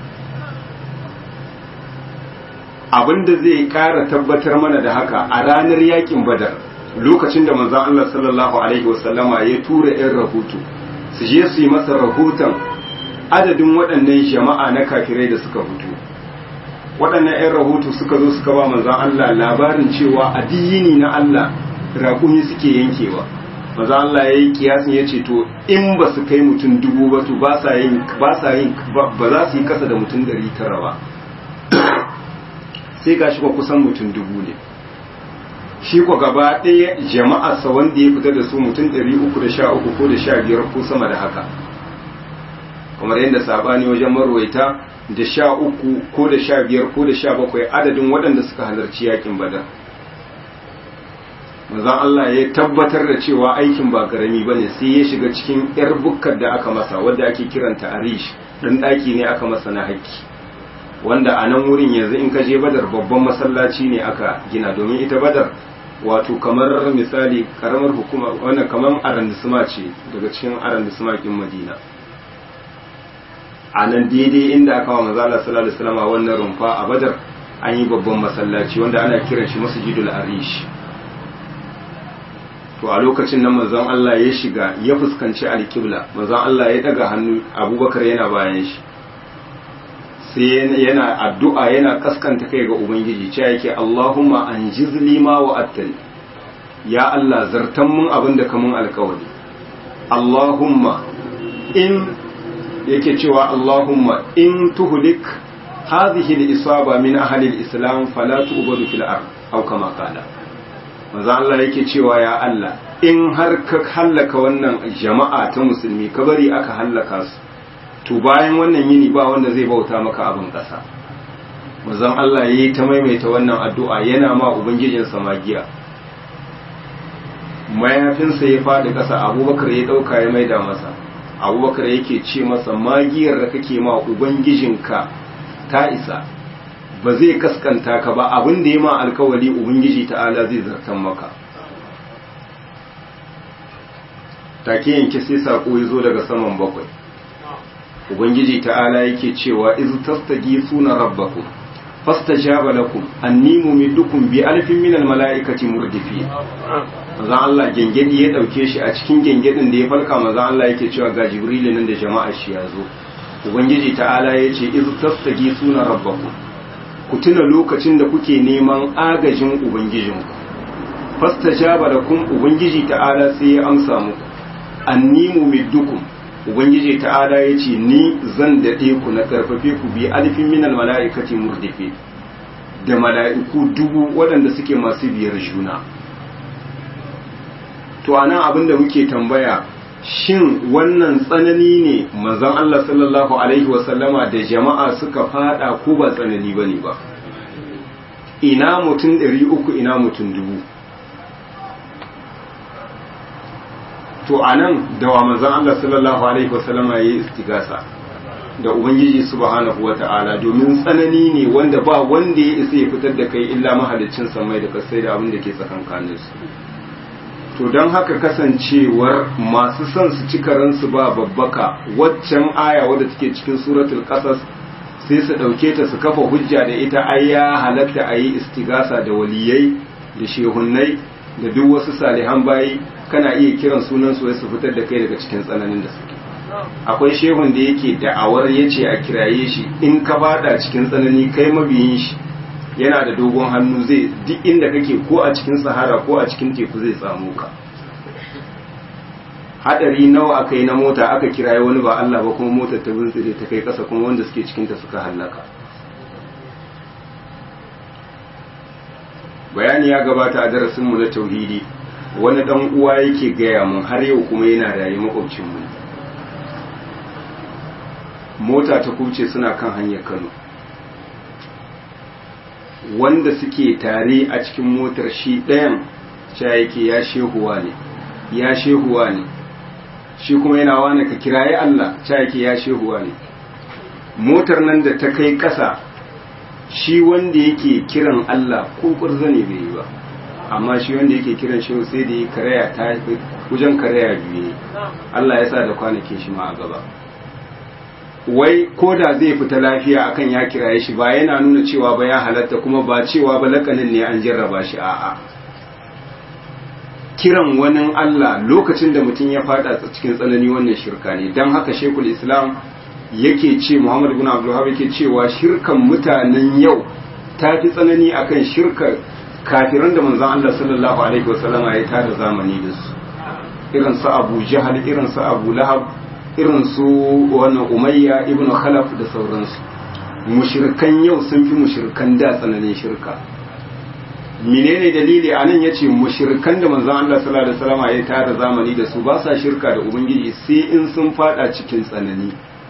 abinda zai kara tabbatar mana da haka a ranar yakin badar lokacin da manzon Allah sallallahu alaihi wasallama ya tura 'yan rahoto su je su yi masa rahoton adadin waɗannan jama'a na kafirai da suka fito waɗannan 'yan rahoto suka zo suka ba manzan Allah labarin cewa addini na Allah raƙumi suke yankewa manzan Allah ya yi kiyasin ya ce to in ba su kai mutum dubu ba to ba sa yin ba za su yi kasa da mutum ɗari tara ba sai ga shi ba kusan mutum dubu ne shi ko gaba ɗaya jama'arsa wanda ya fita da su mutum 313 ko da 15 ko sama da haka kamar yadda sabani wajen marwaita da 13 ko da 15 ko da 17 adadin waɗanda suka halarci yakin badar manzon Allah ya tabbatar da cewa aikin ba karami bane sai ya shiga cikin yar bukkar da aka masa wadda ake kiranta arish dan daki ne aka masa na haƙƙi wanda a nan wurin yanzu in ka je badar babban masallaci ne aka gina domin ita badar wato kamar misali karamar hukuma wannan kamar arandisma ce daga cikin arandisma kin madina a nan daidai inda aka wa manzo Allah sallallahu alaihi wasallam wannan rumfa a badar an yi babban masallaci wanda ana kiran shi masjidul arish to a lokacin nan manzon Allah ya shiga ya fuskanci alƙibla manzon Allah ya daga hannu abubakar yana bayan shi sai yana addu'a yana kaskanta kai ga ubangiji cewa yake Allahumma anjiz lima wa attani ya Allah zartan mun abin da kamun alkawari Allahumma in yake cewa Allahumma in tuhlik hadhihi al-isaba min ahli al-islam fala tu'badu fil ard aw kama qala manzo Allah yake cewa ya Allah in har ka hallaka wannan jama'a ta musulmi ka bari aka hallaka su to bayan wannan yini ba wanda zai bauta maka abin ƙasa manzon Allah yayi ta maimaita wannan addu'a yana ma ubangijinsa magiya mayafinsa ya faɗi ƙasa abubakar ya ɗauka ya maida masa abubakar yake ce masa magiyar da kake ma ubangijinka ta isa ba zai kaskanta ka ba abin da ya ma alkawali ubangiji ta'ala zai zartan maka take yanke sai sako ya zo daga saman bakwai ubangiji ta'ala yake cewa iz tastaghithuna rabbakum fastajaba lakum anni mumiddukum bi alfin minal mala'ikati murdifin manzon Allah gengedi ya dauke shi a cikin gengedin da ya falka manzon Allah yake cewa ga jibril nan da jama'a shi ya zo ubangiji ta'ala yace iz tastaghithuna rabbakum ku tuna lokacin da kuke neman agajin ubangijinku fastajaba lakum ubangiji ta'ala sai ya amsa muku anni mumiddukum ubangiji ta'ala ya ce ni zan daɗe ku na ƙarfafe ku bi alfin minal mala'ikati murdife da mala'iku dubu waɗanda suke masu biyar juna to anan abin da muke tambaya shin wannan tsanani ne manzon Allah sallallahu alaihi wasallama da jama'a suka fada ko ba tsanani ba ne ba ina mutum ɗari uku ina mutum dubu to a nan da wa manzan Allah sallallahu Alaihi wasallama ya yi istigasa da Ubangiji subhanahu wa ta'ala domin tsanani ne wanda ba wanda ya isa ya fitar da kai illa mahalicin samai da kasai da abin da ke tsakankanin su to don haka kasancewar masu son su ci karansu ba babbaka waccan aya wadda take cikin suratul qasas sai su ɗauke ta su kafa hujja da ita ai ya halatta a yi istigasa da waliyai da shehunnai da duk wasu salihan bayi kana iya kiran sunan su su fitar da kai daga cikin tsananin da suke akwai shehun da yake da'awar yace a kiraye shi in ka fada cikin tsanani kai mabiyin shi yana da dogon hannu zai duk inda kake ko a cikin sahara ko a cikin teku zai samu ka hadari nawa aka yi na mota aka kiraye wani ba Allah ba kuma motar ta bintsire ta kai kasa kuma wanda suke cikinta suka hallaka bayani ya gabata a darasinmu na tauhidi wani dan uwa yake gaya mun har yau kuma yana rayu makwabcinmu mota ta kuce suna kan hanyar Kano wanda suke tare a cikin motar shi ɗayan sha yake ya shehuwa ne ya shehuwa ne shi kuma yana wani ka kiraye Allah sha yake ya shehuwa ne motar nan da ta kai ƙasa shi wanda yake kiran Allah ko ƙurza ne bai yi ba amma shi wanda yake kiran shehu sai da yi karaya ta wajen karaya biyu Allah ya sa da kwanakin shi ma a gaba wai ko da zai fita lafiya akan ya kiraye shi ba yana nuna cewa ba ya halatta kuma ba cewa ba lakanin ne an jarraba shi a'a kiran wani Allah lokacin da mutum ya fada cikin tsanani wannan shirka ne don haka shekul islam yake ce muhammad bin abdullahi yake cewa shirkan mutanen yau ta fi tsanani akan shirkar kafiran da manzon Allah sallallahu alaihi wasallama ya tada zamani da su irin su abu jahal irin su abu lahab irin su wannan umayya ibn khalaf da sauransu mushirkan yau sun fi mushirkan da tsananin shirka menene dalili a nan yace mushirkan da manzon Allah sallallahu alaihi wasallam ya tara zamani da su ba sa shirka da ubangiji sai in sun fada cikin tsanani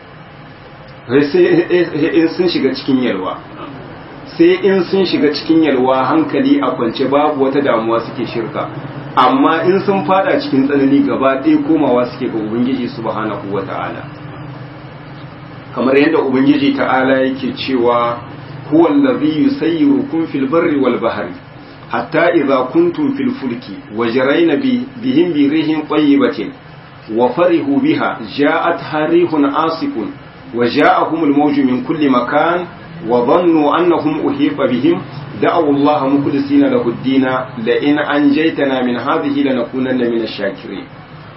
sai in sun shiga cikin yalwa sai in sun shiga cikin yalwa hankali a kwance babu wata damuwa suke shirka amma in sun fada cikin tsanani gaba ɗaya komawa suke ga ubangiji subhanahu wa ta'ala kamar yadda ubangiji ta'ala yake cewa huwa allazi yusayyirukum fil barri wal bahri hatta idza kuntum fil fulki wajrayna bihim bi rihin tayyibatin wa farihu biha ja'at harihun asifun wa ja'ahum al mawju min kulli makan wa dhannu annahum uhiqa bihim دعوا الله مخلصين له الدين لئن أنجيتنا من هذه لنكونن من الشاكرين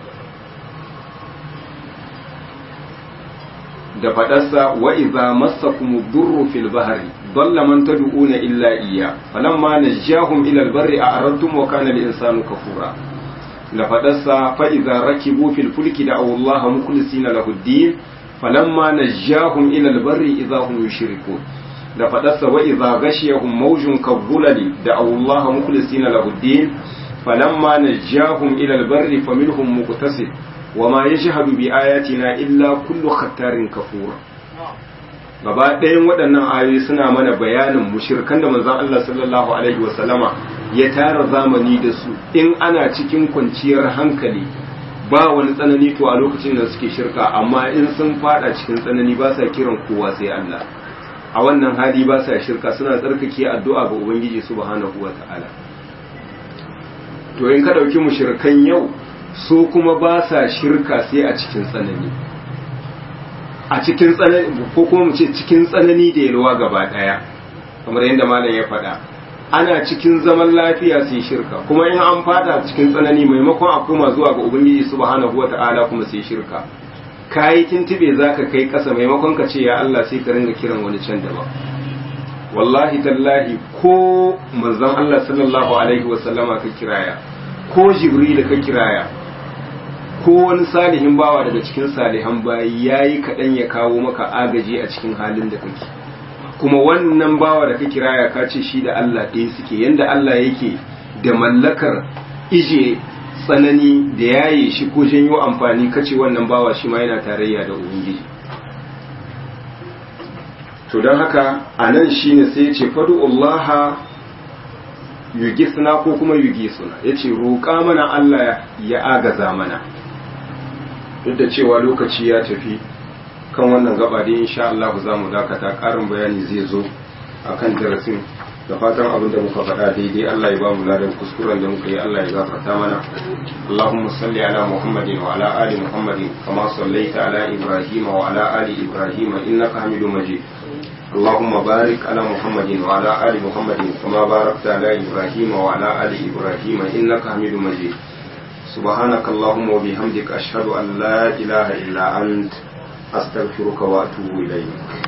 da faɗarsa wa iza massakum durru fil bahri dalla man tad'una illa iyya falamma najjahum ila al barri a'radtum wa kana al insanu kafura da faɗarsa fa iza rakibu fil fulki da'aw Allah mukhlisina lahu ad-din falamma najjahum ila al barri idza hum yushrikun da faɗarsa wa idza ghashiyahum mawjun kabulali da Allah mukhlisina lahu din falamma najahum ila albarri faminhum muqtasid wama yashhadu bi ayatina illa kullu khattarin kafur gaba ɗayan waɗannan ayoyi suna mana bayanin mushirkan da manzon Allah sallallahu alaihi wa sallama ya tara zamani da su in ana cikin kwanciyar hankali ba wani tsanani to a lokacin da suke shirka amma in sun fada cikin tsanani ba sa kiran kowa sai Allah a wannan hali ba sa shirka suna tsarkake addu'a ga Ubangiji subhanahu wa ta'ala. To, in ka ɗauki mushirkan yau, so kuma ba sa shirka sai a cikin tsanani. A cikin tsanani, ko kuma mu ce cikin tsanani da yalwa gaba ɗaya, kamar yadda malam ya faɗa. Ana cikin zaman lafiya sai shirka, kuma in an fada cikin tsanani maimakon a koma zuwa ga Ubangiji subhanahu wa ta'ala kuma sai shirka. ka yi tuntube za ka kai ƙasa maimakon ka ce ya Allah sai ka ringa kiran wani can daban wallahi tallahi ko manzon Allah sallallahu alaihi wasallama ka kiraya ko jibril ka kiraya ko wani salihin bawa daga cikin salihan bayi yayi kaɗan ya kawo maka agaji a cikin halin da kake kuma wannan bawa da ka kiraya ka ce shi da Allah ɗaya suke yanda Allah yake da mallakar ije tsanani da yaye shi ko janyo amfani kace wannan bawa shi ma yana tarayya da ubangiji to don haka a nan shi ne sai ya ce fadu'ullaha yugisna ko kuma yugisuna ya ce roƙa mana Allah ya agaza mana duk da cewa lokaci ya tafi kan wannan gaba da insha Allah za mu dakata ƙarin bayani zai zo a kan darasin da fatan abin da muka faɗa daidai Allah ya ba mu ladan kuskuren da muka yi Allah ya gafarta mana Allahumma salli ala Muhammadin wa ala ali Muhammadin kama sallaita ala Ibrahim wa ala ali Ibrahim innaka Hamidum Majid اللهم بارك على محمد وعلى آل محمد كما باركت على إبراهيم وعلى آل إبراهيم إنك حميد مجيد سبحانك اللهم وبحمدك أشهد أن لا إله إلا أنت أستغفرك وأتوب إليك